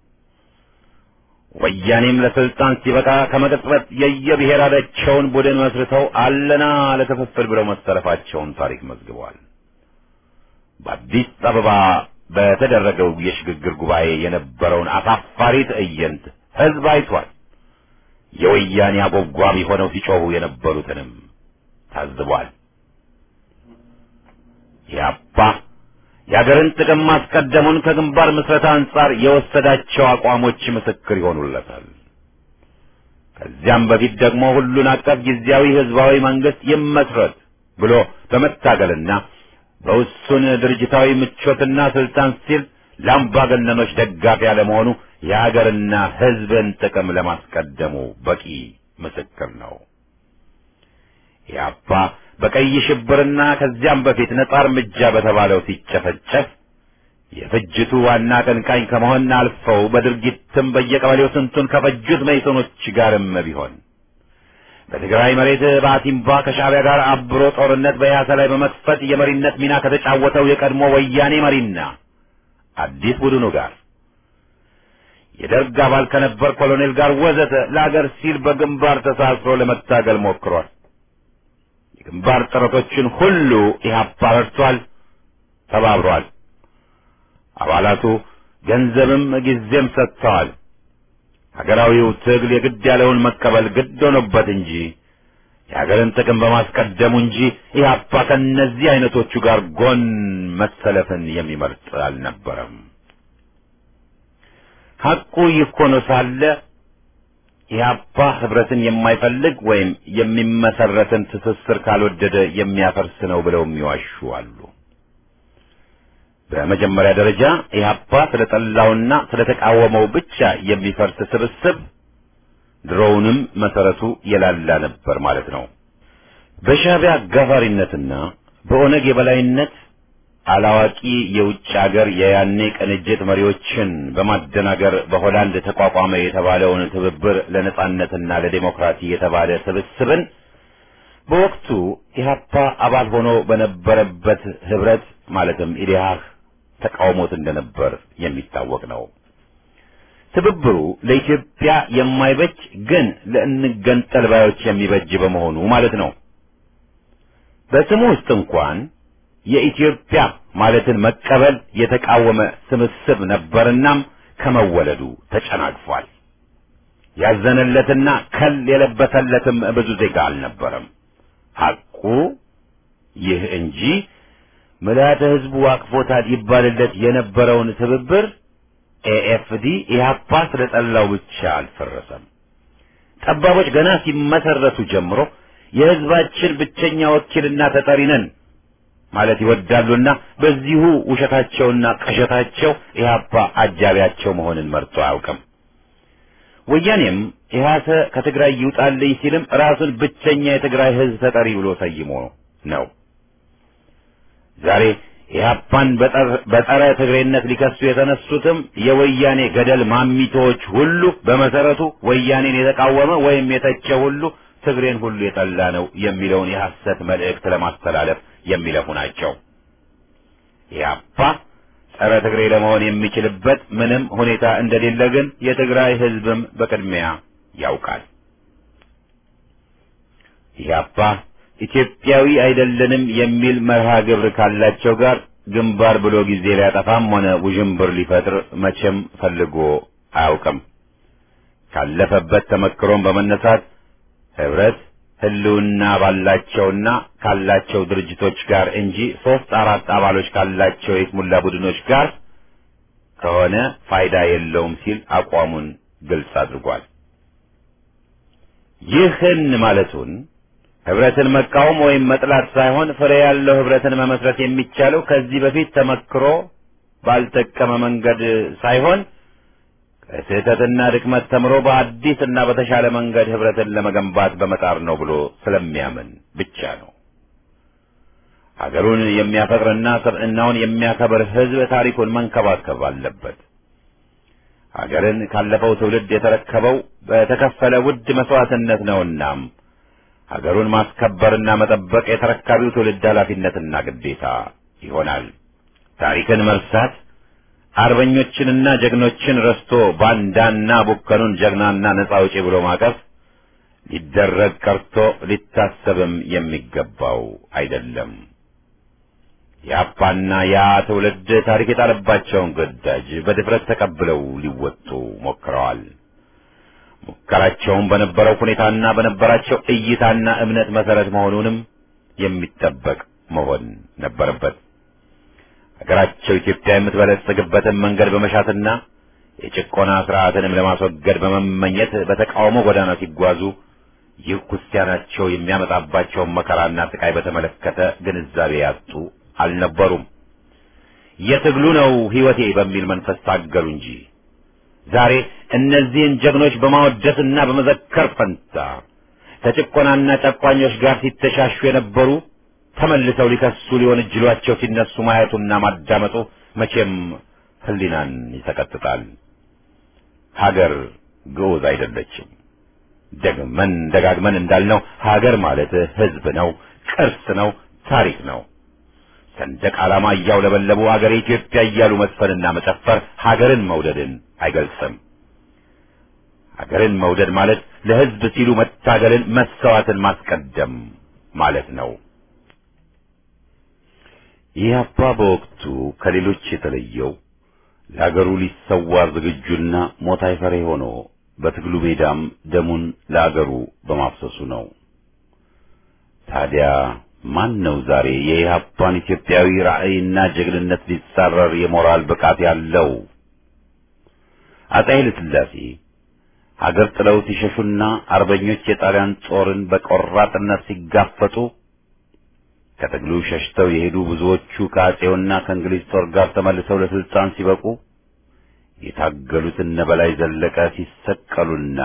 ወያኔም ለስልጣን ሲበቃ ከመቅጽበት የየብሔራቸውን ቡድን መስርተው አለና ለክፍፍል ብለው መሰለፋቸውን ታሪክ መዝግበዋል። በአዲስ አበባ በተደረገው የሽግግር ጉባኤ የነበረውን አሳፋሪ ትዕይንት ህዝብ አይቷል። የወያኔ አጎብጓቢ ሆነው ሲጮሁ የነበሩትንም ታዝቧል። ያባ የአገርን ጥቅም ማስቀደሙን ከግንባር ምስረታ አንጻር የወሰዳቸው አቋሞች ምስክር ይሆኑለታል። ከዚያም በፊት ደግሞ ሁሉን አቀፍ ጊዜያዊ ህዝባዊ መንግስት ይመስረት ብሎ በመታገልና በውሱን ድርጅታዊ ምቾትና ስልጣን ሲል ለአምባገነኖች ደጋፊ ያለመሆኑ የሀገርና ህዝብን ጥቅም ለማስቀደሙ በቂ ምስክር ነው። ያባ በቀይ ሽብርና ከዚያም በፊት ነጻ እርምጃ በተባለው ሲጨፈጨፍ የፍጅቱ ዋና አቀንቃኝ ከመሆን አልፈው በድርጊትም በየቀበሌው ስንቱን ከፈጁት መይሶኖች ጋርም ቢሆን በትግራይ መሬት በአቲምባ ከሻዕቢያ ጋር አብሮ ጦርነት በያሰ ላይ በመክፈት የመሪነት ሚና ከተጫወተው የቀድሞ ወያኔ መሪና አዲስ ቡድኑ ጋር የደርግ አባል ከነበር ኮሎኔል ጋር ወዘተ ለአገር ሲል በግንባር ተሳስሮ ለመታገል ሞክሯል። የግንባር ጥረቶችን ሁሉ ኢህአፓ ረድቷል፣ ተባብሯል። አባላቱ ገንዘብም ጊዜም ሰጥተዋል። ሀገራዊው ትግል የግድ ያለውን መቀበል ግድ ሆኖበት እንጂ የሀገርን ጥቅም በማስቀደሙ እንጂ ኢህአፓ ከእነዚህ አይነቶቹ ጋር ጎን መሰለፍን የሚመርጥ አልነበረም። ሐቁ ይህ ሆኖ ሳለ ኢህአፓ ህብረትን የማይፈልግ ወይም የሚመሰረትን ትስስር ካልወደደ የሚያፈርስ ነው ብለው የሚዋሹ አሉ። በመጀመሪያ ደረጃ ኢህአፓ ስለጠላውና ስለተቃወመው ብቻ የሚፈርስ ስብስብ ድሮውንም መሰረቱ የላላ ነበር ማለት ነው። በሻዕቢያ አጋፋሪነትና በኦነግ የበላይነት አላዋቂ የውጭ ሀገር የያኔ ቅንጅት መሪዎችን በማደናገር በሆላንድ ተቋቋመ የተባለውን ትብብር ለነጻነትና ለዴሞክራሲ የተባለ ስብስብን በወቅቱ ኢህአፓ አባል ሆኖ በነበረበት ህብረት ማለትም ኢዴሃህ ተቃውሞት እንደነበር የሚታወቅ ነው። ትብብሩ ለኢትዮጵያ የማይበጅ ግን ለእንገንጠል ባዮች የሚበጅ በመሆኑ ማለት ነው። በስሙ ውስጥ እንኳን የኢትዮጵያ ማለትን መቀበል የተቃወመ ስብስብ ነበርናም ከመወለዱ ተጨናግፏል። ያዘነለትና ከል የለበሰለትም ብዙ ዜጋ አልነበረም። ሐቁ ይህ እንጂ ምልዓተ ሕዝቡ አቅፎታል ይባልለት የነበረውን ትብብር ኤኤፍዲ ኢህአፓ ስለጠላው ብቻ አልፈረሰም። ጠባቦች ገና ሲመሰረቱ ጀምሮ የሕዝባችን ብቸኛ ወኪልና ተጠሪ ነን ማለት ይወዳሉና በዚሁ ውሸታቸውና ቅዠታቸው ኢህአፓ አጃቢያቸው መሆንን መርጦ አያውቅም። ወያኔም ኢህአሰ ከትግራይ ይውጣልኝ ሲልም ራሱን ብቸኛ የትግራይ ሕዝብ ተጠሪ ብሎ ሰይሞ ነው። ዛሬ ኢህአፓን በጸረ ትግሬነት ሊከሱ የተነሱትም የወያኔ ገደል ማሚቶዎች ሁሉ በመሰረቱ ወያኔን የተቃወመ ወይም የተቸ ሁሉ ትግሬን ሁሉ የጠላ ነው የሚለውን የሐሰት መልእክት ለማስተላለፍ የሚለፉ ናቸው። ኢህአፓ ጸረ ትግሬ ለመሆን የሚችልበት ምንም ሁኔታ እንደሌለ ግን የትግራይ ህዝብም በቅድሚያ ያውቃል። ኢህአፓ ኢትዮጵያዊ አይደለንም የሚል መርሃ ግብር ካላቸው ጋር ግንባር ብሎ ጊዜ ሊያጠፋም ሆነ ውዥንብር ሊፈጥር መቼም ፈልጎ አያውቅም። ካለፈበት ተመክሮም በመነሳት ህብረት ህልውና ባላቸውና ካላቸው ድርጅቶች ጋር እንጂ ሶስት አራት አባሎች ካላቸው የስሙላ ቡድኖች ጋር ከሆነ ፋይዳ የለውም ሲል አቋሙን ግልጽ አድርጓል። ይህን ማለቱን ህብረትን መቃወም ወይም መጥላት ሳይሆን ፍሬ ያለው ህብረትን መመስረት የሚቻለው ከዚህ በፊት ተመክሮ ባልጠቀመ መንገድ ሳይሆን ከስህተትና ድክመት ተምሮ በአዲስ እና በተሻለ መንገድ ህብረትን ለመገንባት በመጣር ነው ብሎ ስለሚያምን ብቻ ነው። ሀገሩን የሚያፈቅርና ሰብዕናውን የሚያከብር ህዝብ ታሪኩን መንከባከብ አለበት። ሀገርን ካለፈው ትውልድ የተረከበው በተከፈለ ውድ መስዋዕትነት ነውናም ሀገሩን ማስከበርና መጠበቅ የተረካቢው ትውልድ ኃላፊነትና ግዴታ ይሆናል። ታሪክን መርሳት አርበኞችንና ጀግኖችን ረስቶ ባንዳና ቡከኑን ጀግናና ነጻ አውጪ ብሎ ማቀፍ ሊደረግ ቀርቶ ሊታሰብም የሚገባው አይደለም። የአፓና ያ ትውልድ ታሪክ የጣለባቸውን ግዳጅ በድፍረት ተቀብለው ሊወጡ ሞክረዋል። ሙከራቸውም በነበረው ሁኔታና በነበራቸው እይታና እምነት መሰረት መሆኑንም የሚጠበቅ መሆን ነበረበት። ሀገራቸው ኢትዮጵያ የምትበለጽግበትን መንገድ በመሻትና የጭቆና ስርዓትንም ለማስወገድ በመመኘት በተቃውሞ ጎዳና ሲጓዙ ይህ ክርስቲያናቸው የሚያመጣባቸውን መከራና ስቃይ በተመለከተ ግንዛቤ ያጡ አልነበሩም። የትግሉ ነው ሕይወቴ በሚል መንፈስ ታገሉ እንጂ ዛሬ እነዚህን ጀግኖች በማወደስና በመዘከር ፈንታ ከጭቆናና ጨቋኞች ጋር ሲተሻሹ የነበሩ ተመልሰው ሊከሱ ሊሆን እጅሏቸው ሲነሱ ማየቱና ማዳመጡ መቼም ሕሊናን ይሰቀጥጣል። ሀገር ግዑዝ አይደለችም። ደግመን ደጋግመን እንዳልነው ሀገር ማለት ሕዝብ ነው፣ ቅርስ ነው፣ ታሪክ ነው። ሰንደቅ ዓላማ እያውለበለቡ ሀገር ኢትዮጵያ እያሉ መስፈንና መጨፈር ሀገርን መውደድን አይገልጽም። አገርን መውደድ ማለት ለሕዝብ ሲሉ መታገልን፣ መሰዋዕትን ማስቀደም ማለት ነው። ኢህአፓ በወቅቱ ከሌሎች የተለየው ለአገሩ ሊሰዋ ዝግጁና ሞት አይፈሬ ሆኖ በትግሉ ሜዳም ደሙን ለአገሩ በማፍሰሱ ነው። ታዲያ ማን ነው ዛሬ የኢህአፓን ኢትዮጵያዊ ራዕይና ጀግንነት ሊጻረር የሞራል ብቃት ያለው? አፄ ኃይለ ሥላሴ ሀገር ጥለው ሲሸሹና አርበኞች የጣሊያን ጦርን በቆራጥነት ሲጋፈጡ ከትግሉ ሸሽተው የሄዱ ብዙዎቹ ከአፄውና ከእንግሊዝ ጦር ጋር ተመልሰው ለስልጣን ሲበቁ የታገሉት እነ በላይ ዘለቀ ሲሰቀሉና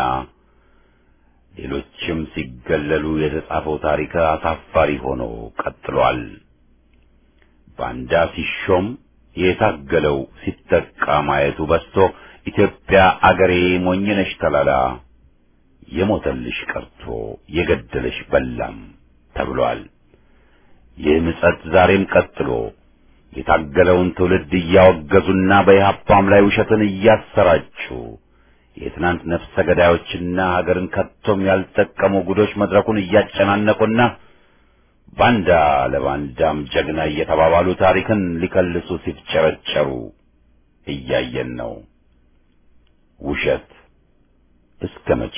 ሌሎችም ሲገለሉ የተጻፈው ታሪክ አሳፋሪ ሆኖ ቀጥሏል። ባንዳ ሲሾም የታገለው ሲጠቃ ማየቱ በስቶ ኢትዮጵያ አገሬ ሞኝነሽ ተላላ የሞተልሽ ቀርቶ የገደለሽ በላም ተብሏል። ይህ ምጸት ዛሬም ቀጥሎ የታገለውን ትውልድ እያወገዙና በኢህአፓም ላይ ውሸትን እያሰራጩ የትናንት ነፍሰ ገዳዮችና ሀገርን ከቶም ያልጠቀሙ ጉዶች መድረኩን እያጨናነቁና ባንዳ ለባንዳም ጀግና እየተባባሉ ታሪክን ሊከልሱ ሲፍጨረጨሩ እያየን ነው። ውሸት እስከ መቼ?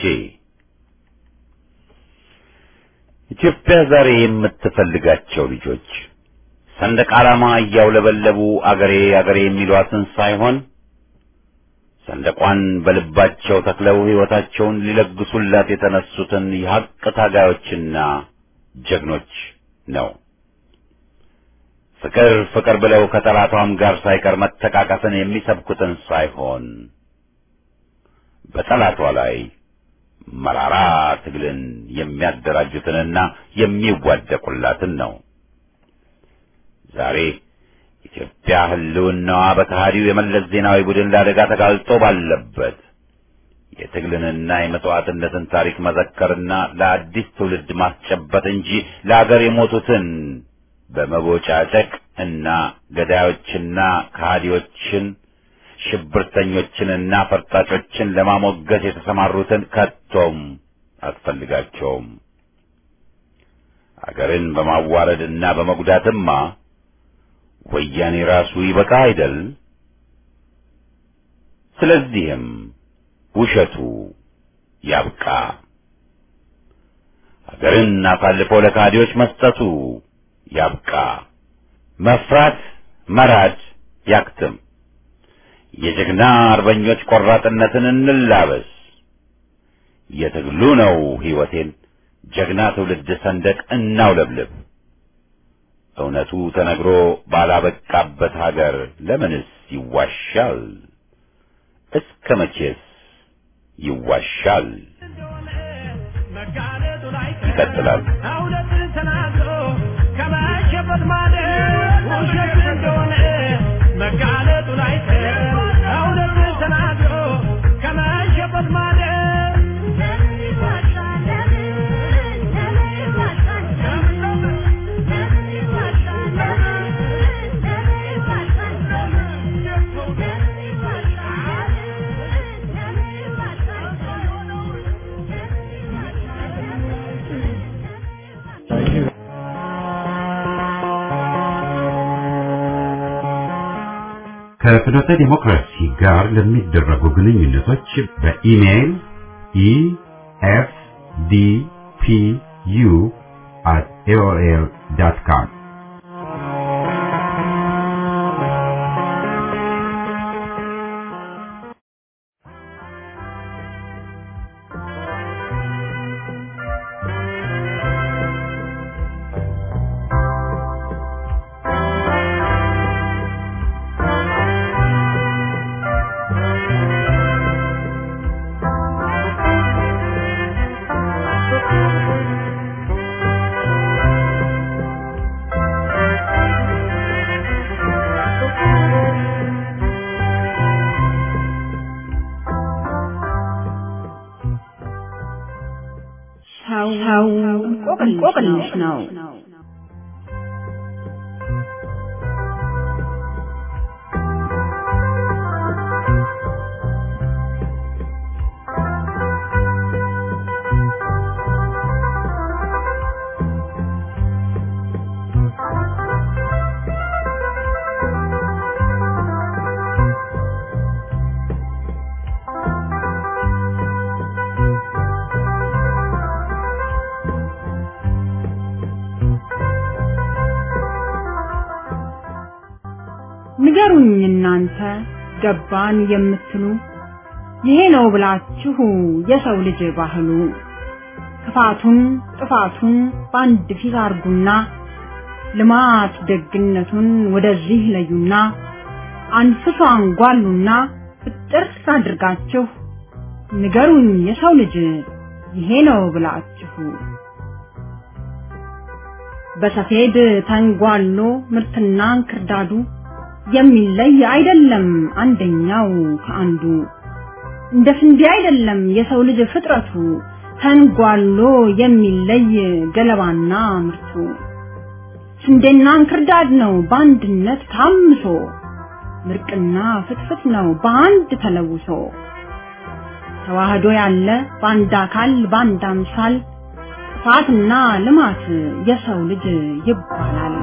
ኢትዮጵያ ዛሬ የምትፈልጋቸው ልጆች ሰንደቅ ዓላማ እያውለበለቡ አገሬ አገሬ የሚሏትን ሳይሆን ሰንደቋን በልባቸው ተክለው ሕይወታቸውን ሊለግሱላት የተነሱትን የሐቅ ታጋዮችና ጀግኖች ነው። ፍቅር ፍቅር ብለው ከጠላቷም ጋር ሳይቀር መተቃቀፍን የሚሰብኩትን ሳይሆን በጠላቷ ላይ መራራ ትግልን የሚያደራጁትንና የሚዋደቁላትን ነው። ዛሬ ኢትዮጵያ ሕልውናዋ በከሃዲው የመለስ ዜናዊ ቡድን ለአደጋ ተጋልጦ ባለበት የትግልንና የመስዋዕትነትን ታሪክ መዘከርና ለአዲስ ትውልድ ማስጨበጥ እንጂ ለአገር የሞቱትን በመቦጫጨቅ እና ገዳዮችና ከሃዲዎችን ሽብርተኞችንና ፈርጣጮችን ለማሞገስ የተሰማሩትን ከቶም አትፈልጋቸውም። አገርን በማዋረድና በመጉዳትማ ወያኔ ራሱ ይበቃ አይደል? ስለዚህም ውሸቱ ያብቃ። አገርን አሳልፎ ለካዲዎች መስጠቱ ያብቃ። መፍራት መራድ ያክትም። የጀግና አርበኞች ቆራጥነትን እንላበስ። የትግሉ ነው ሕይወቴን ጀግና ትውልድ ሰንደቅ እናውለብልብ። እውነቱ ተነግሮ ባላበቃበት ሀገር ለምንስ ይዋሻል? እስከ መቼስ ይዋሻል? ይቀጥላል። እውነትን ተናግሮ ከመሸበት ማለት ውሸት እንደሆነ መጋለጡ ላይ እውነትን ተናግሮ ከመሸበት ማለት ከፍኖተ ዲሞክራሲ ጋር ለሚደረጉ ግንኙነቶች በኢሜይል ኢኤፍዲፒዩ at aol.com ሰው እንቆቅልሽ ነው። ንገሩኝ እናንተ ገባን የምትሉ ይሄ ነው ብላችሁ የሰው ልጅ ባህሉ ክፋቱን ጥፋቱን በአንድ ፊት አርጉና ልማት ደግነቱን ወደዚህ ለዩና አንፍሶ አንጓሉና ፍጥር አድርጋችሁ ንገሩኝ የሰው ልጅ ይሄ ነው ብላችሁ በሰፌድ ተንጓሎ ምርትና እንክርዳዱ የሚለይ አይደለም አንደኛው ከአንዱ እንደ ስንዴ አይደለም የሰው ልጅ ፍጥረቱ ተንጓሎ የሚለይ ገለባና ምርቱ ስንዴና እንክርዳድ ነው በአንድነት ታምሶ ምርቅና ፍትፍት ነው በአንድ ተለውሶ ተዋህዶ ያለ በአንድ አካል በአንድ አምሳል ጥፋትና ልማት የሰው ልጅ ይባላል።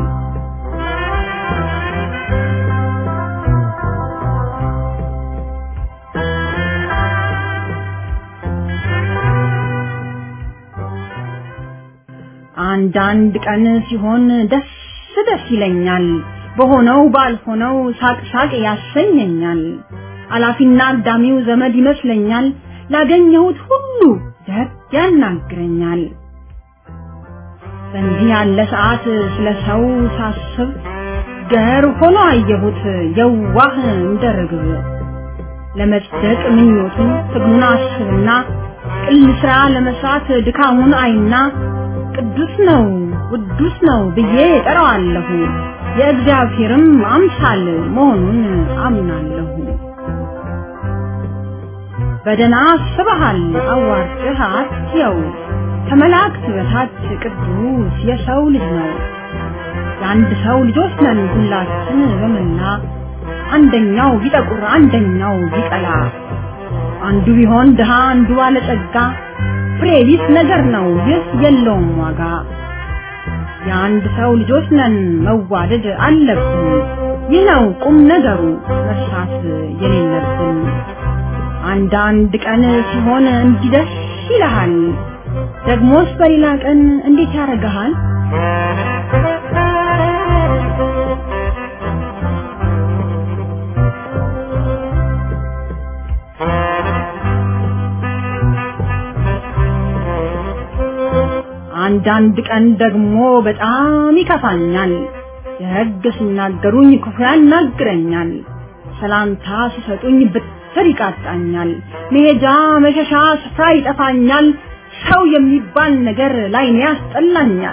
አንዳንድ ቀን ሲሆን ደስ ደስ ይለኛል፣ በሆነው ባልሆነው ሳቅ ሳቅ ያሰኘኛል። አላፊና አግዳሚው ዘመድ ይመስለኛል፣ ላገኘሁት ሁሉ ደግ ያናግረኛል። በእንዲህ ያለ ሰዓት ስለ ሰው ሳስብ ገር ሆኖ አየሁት የዋህ እንደ ርግብ። ለመጽደቅ ምኞቱን ትግሉን አስብና ቅል ስራ ለመስራት ድካሙን አይና ቅዱስ ነው ቅዱስ ነው ብዬ ጠራዋለሁ። የእግዚአብሔርም አምሳል መሆኑን አምናለሁ። በደና አስበሃል አዋርድህ አትየው ከመላእክት በታች ቅዱስ የሰው ልጅ ነው። የአንድ ሰው ልጆች ነን ሁላችን በመላ አንደኛው ቢጠቁር አንደኛው ቢቀላ አንዱ ቢሆን ድሃ አንዱ ባለጸጋ ፍሬ ቢስ ነገር ነው ይህ የለውም ዋጋ። የአንድ ሰው ልጆች ነን መዋደድ አለብን። ይህ ነው ቁም ነገሩ መርሳት የሌለብን። አንዳንድ ቀን ሲሆን እንዲደስ ይልሃል፣ ደግሞስ በሌላ ቀን እንዴት ያደርግሃል? አንዳንድ ቀን ደግሞ በጣም ይከፋኛል። ደግ ሲናገሩኝ ክፉ ያናግረኛል። ሰላምታ ሲሰጡኝ ብትር ይቃጣኛል። መሄጃ መሸሻ ስፍራ ይጠፋኛል። ሰው የሚባል ነገር ላይኔ ያስጠላኛል።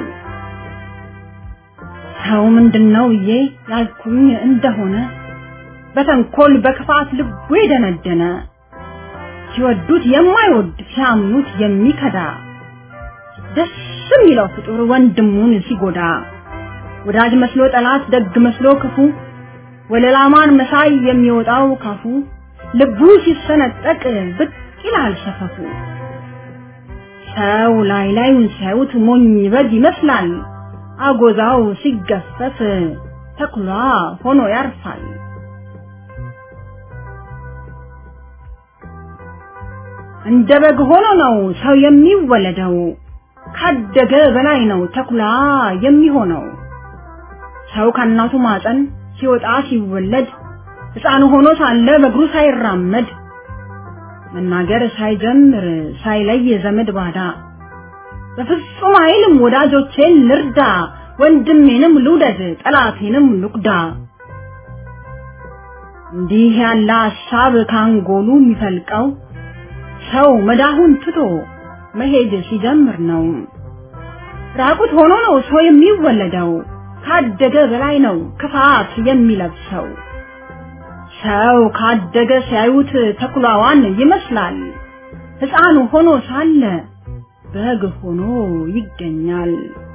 ሰው ምንድነው ብዬ ያልኩኝ እንደሆነ በተንኮል በክፋት ልቡ የደነደነ ሲወዱት የማይወድ ሲያምኑት የሚከዳ ደስ የሚለው ፍጡር ወንድሙን ሲጎዳ ወዳጅ መስሎ ጠላት ደግ መስሎ ክፉ ወለላማን መሳይ የሚወጣው ካፉ ልቡ ሲሰነጠቅ ብቅ ይላል ሰፈፉ። ሰው ላይ ላዩን ሲያዩት ሞኝ በግ ይመስላል። አጎዛው ሲገፈፍ ተኩላ ሆኖ ያርፋል። እንደ በግ ሆኖ ነው ሰው የሚወለደው። ካደገ በላይ ነው ተኩላ የሚሆነው። ሰው ከእናቱ ማፀን ሲወጣ ሲወለድ ሕፃን ሆኖ ሳለ በእግሩ ሳይራመድ መናገር ሳይጀምር ሳይለይ ዘመድ ባዳ በፍጹም አይልም ወዳጆቼን ልርዳ፣ ወንድሜንም ልውደድ፣ ጠላቴንም ልቁዳ። እንዲህ ያለ ሀሳብ ካንጎሉ የሚፈልቀው ሰው መዳሁን ትቶ መሄድ ሲጀምር ነው። ራቁት ሆኖ ነው ሰው የሚወለደው። ካደገ በላይ ነው ክፋት የሚለብሰው። ሰው ካደገ ሲያዩት ተኩላዋን ይመስላል። ሕፃን ሆኖ ሳለ በግ ሆኖ ይገኛል።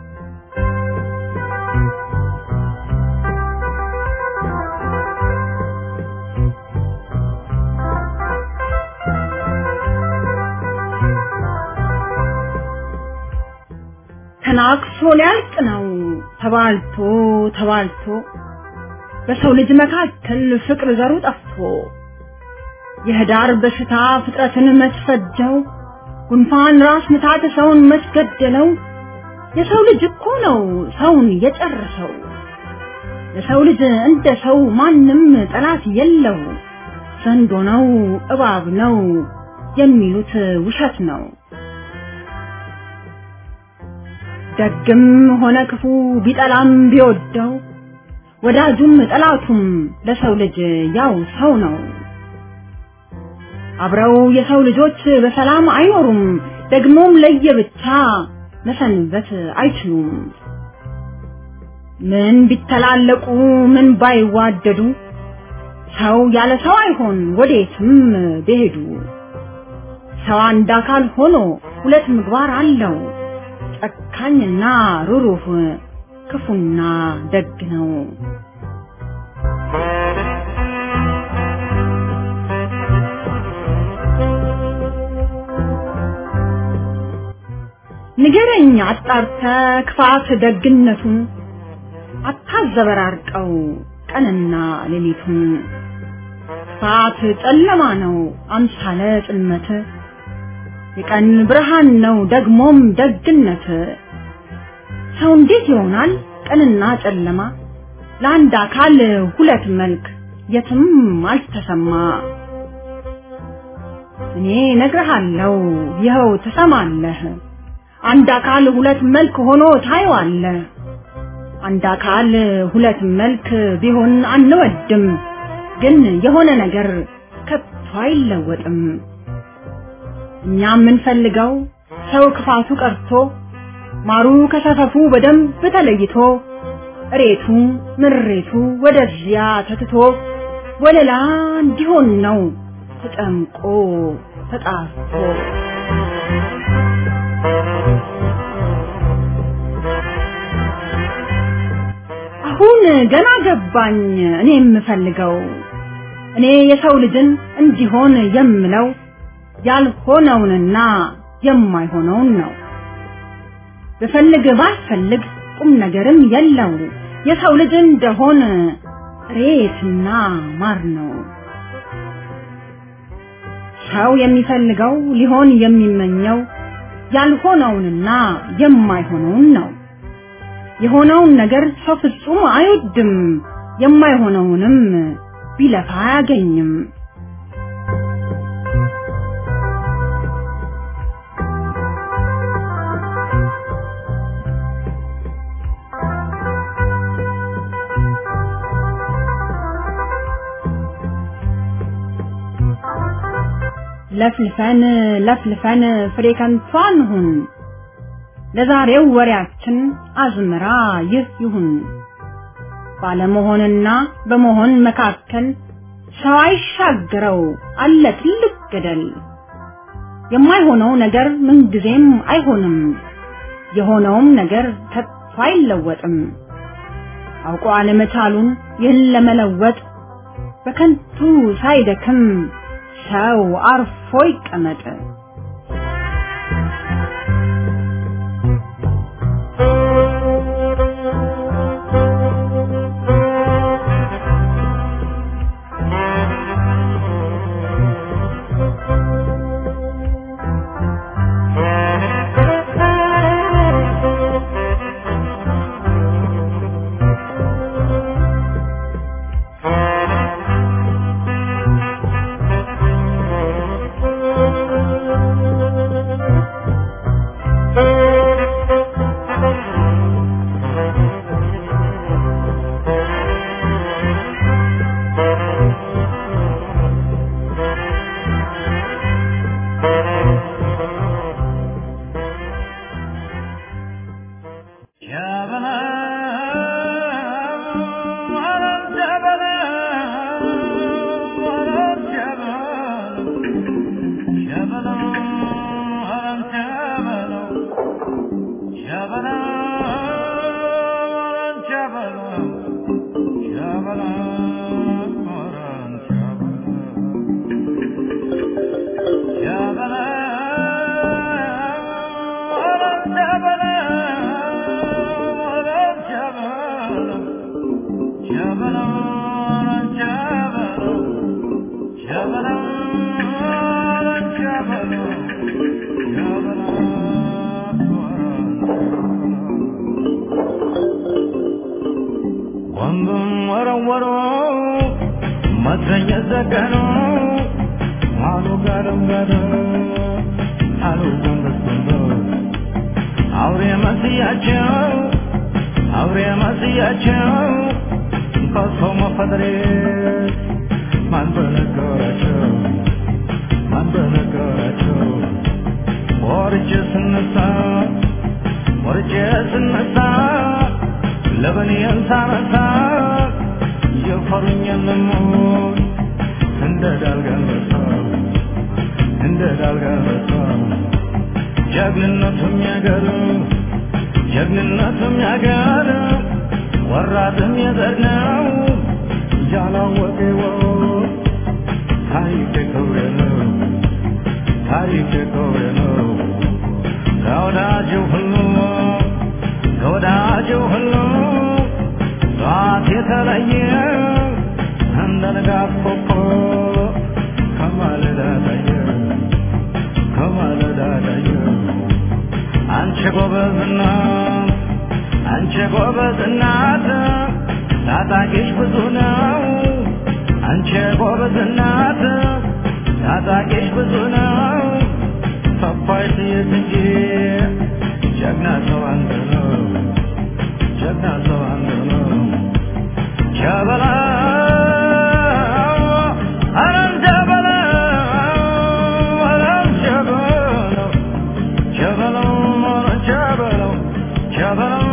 ተናክሶ ሊያልቅ ነው ተባልቶ ተባልቶ በሰው ልጅ መካከል ፍቅር ዘሩ ጠፍቶ የህዳር በሽታ ፍጥረትን መስፈጀው ጉንፋን ራስ ምታት ሰውን መስገደለው የሰው ልጅ እኮ ነው ሰውን የጨረሰው ለሰው ልጅ እንደ ሰው ማንም ጠላት የለው ዘንዶ ነው እባብ ነው የሚሉት ውሸት ነው። ደግም ሆነ ክፉ ቢጠላም ቢወደው ወዳጁም ጠላቱም ለሰው ልጅ ያው ሰው ነው። አብረው የሰው ልጆች በሰላም አይኖሩም፣ ደግሞም ለየብቻ መሰንበት አይችሉም። ምን ቢተላለቁ ምን ባይዋደዱ ሰው ያለ ሰው አይሆን ወዴትም ቢሄዱ። ሰው አንድ አካል ሆኖ ሁለት ምግባር አለው፣ ጨካኝና ሩሩህ ክፉና ደግ ነው። ንገረኝ አጣርተ ክፋት ደግነቱን አታዘበራርቀው ቀንና ሌሊቱን። ክፋት ጨለማ ነው አምሳለ ጽልመት፣ የቀን ብርሃን ነው ደግሞም ደግነት። ሰው እንዴት ይሆናል ቀንና ጨለማ? ለአንድ አካል ሁለት መልክ የትም አልተሰማ። እኔ ነግርሃለሁ ይኸው ትሰማለህ። አንድ አካል ሁለት መልክ ሆኖ ታየዋለህ። አንድ አካል ሁለት መልክ ቢሆን አንወድም፣ ግን የሆነ ነገር ከቶ አይለወጥም። እኛ የምንፈልገው ሰው ክፋቱ ቀርቶ ማሩ ከሰፈፉ በደንብ ተለይቶ እሬቱ ምሬቱ ወደዚያ ተትቶ ወለላ እንዲሆን ነው ተጨምቆ ተጣርቶ አሁን ገና ገባኝ እኔ የምፈልገው እኔ የሰው ልጅን እንዲሆን የምለው ያልሆነውንና የማይሆነውን ነው። ብፈልግ ባልፈልግ ቁም ነገርም የለው የሰው ልጅ እንደሆን ሬትና ማር ነው። ሰው የሚፈልገው ሊሆን የሚመኘው ያልሆነውንና የማይሆነውን ነው። የሆነውን ነገር ሰው ፍጹም አይወድም፣ የማይሆነውንም ቢለፋ አያገኝም። ለፍልፈን ለፍልፈን ፍሬ ከንቱ አንሁን። ለዛሬው ወሬያችን አዝመራ ይህ ይሁን። ባለመሆንና በመሆን መካከል ሰው አይሻገረው አለ ትልቅ ገደል። የማይሆነው ነገር ምንጊዜም አይሆንም፣ የሆነውም ነገር ከቶ አይለወጥም። አውቆ አለመቻሉን ይህን ለመለወጥ በከንቱ ሳይደክም ሰው አርፎ ይቀመጥ። ቦምብም ወረወሩ መትረየት ዘገኑ አሉ ጋደም ጋደም አሉ ጎንበስ ጎንበስ አውሬ መስያቸው አውሬ መስያቸው ከሰው መፈጠሬ ማን በነገራቸው ማን በነገራቸው ወርጄ ስነሳ ወርጄ ስነሳ ለበኔን ሳነሳ የፈሩኝ የለሞን እንደ ዳልጋንበሳ እንደ ዳልጋንበሳ ጀግንነቱም ያገር ጀግንነቱም ያገር ወራትም የዘር ነው ያላወቀ ወ ታሪክ ክብሬ ነው ታሪክ ክብሬ ነው ከወዳጅ ሁሉ ከወዳጅ ሁሉ ጠዋት የተለየ እንደ ንጋት ኮከብ ከማለዳ ታየ ከማለዳ ታየ አንቺ ጎበዝና አንቺ ጎበዝ እናት ታጣቂሽ ብዙ ነው አንቺ ጎበዝ እናት ታጣቂሽ ብዙ ነው ሰፋይ ጥይት እንጂ ጀግና ሰው አንድ ነው ጀግና ሰው አንድ ነው ጀበላ አረም ጀበላ አረም ጀበላ ጀበላ ጀበላ ጀበላ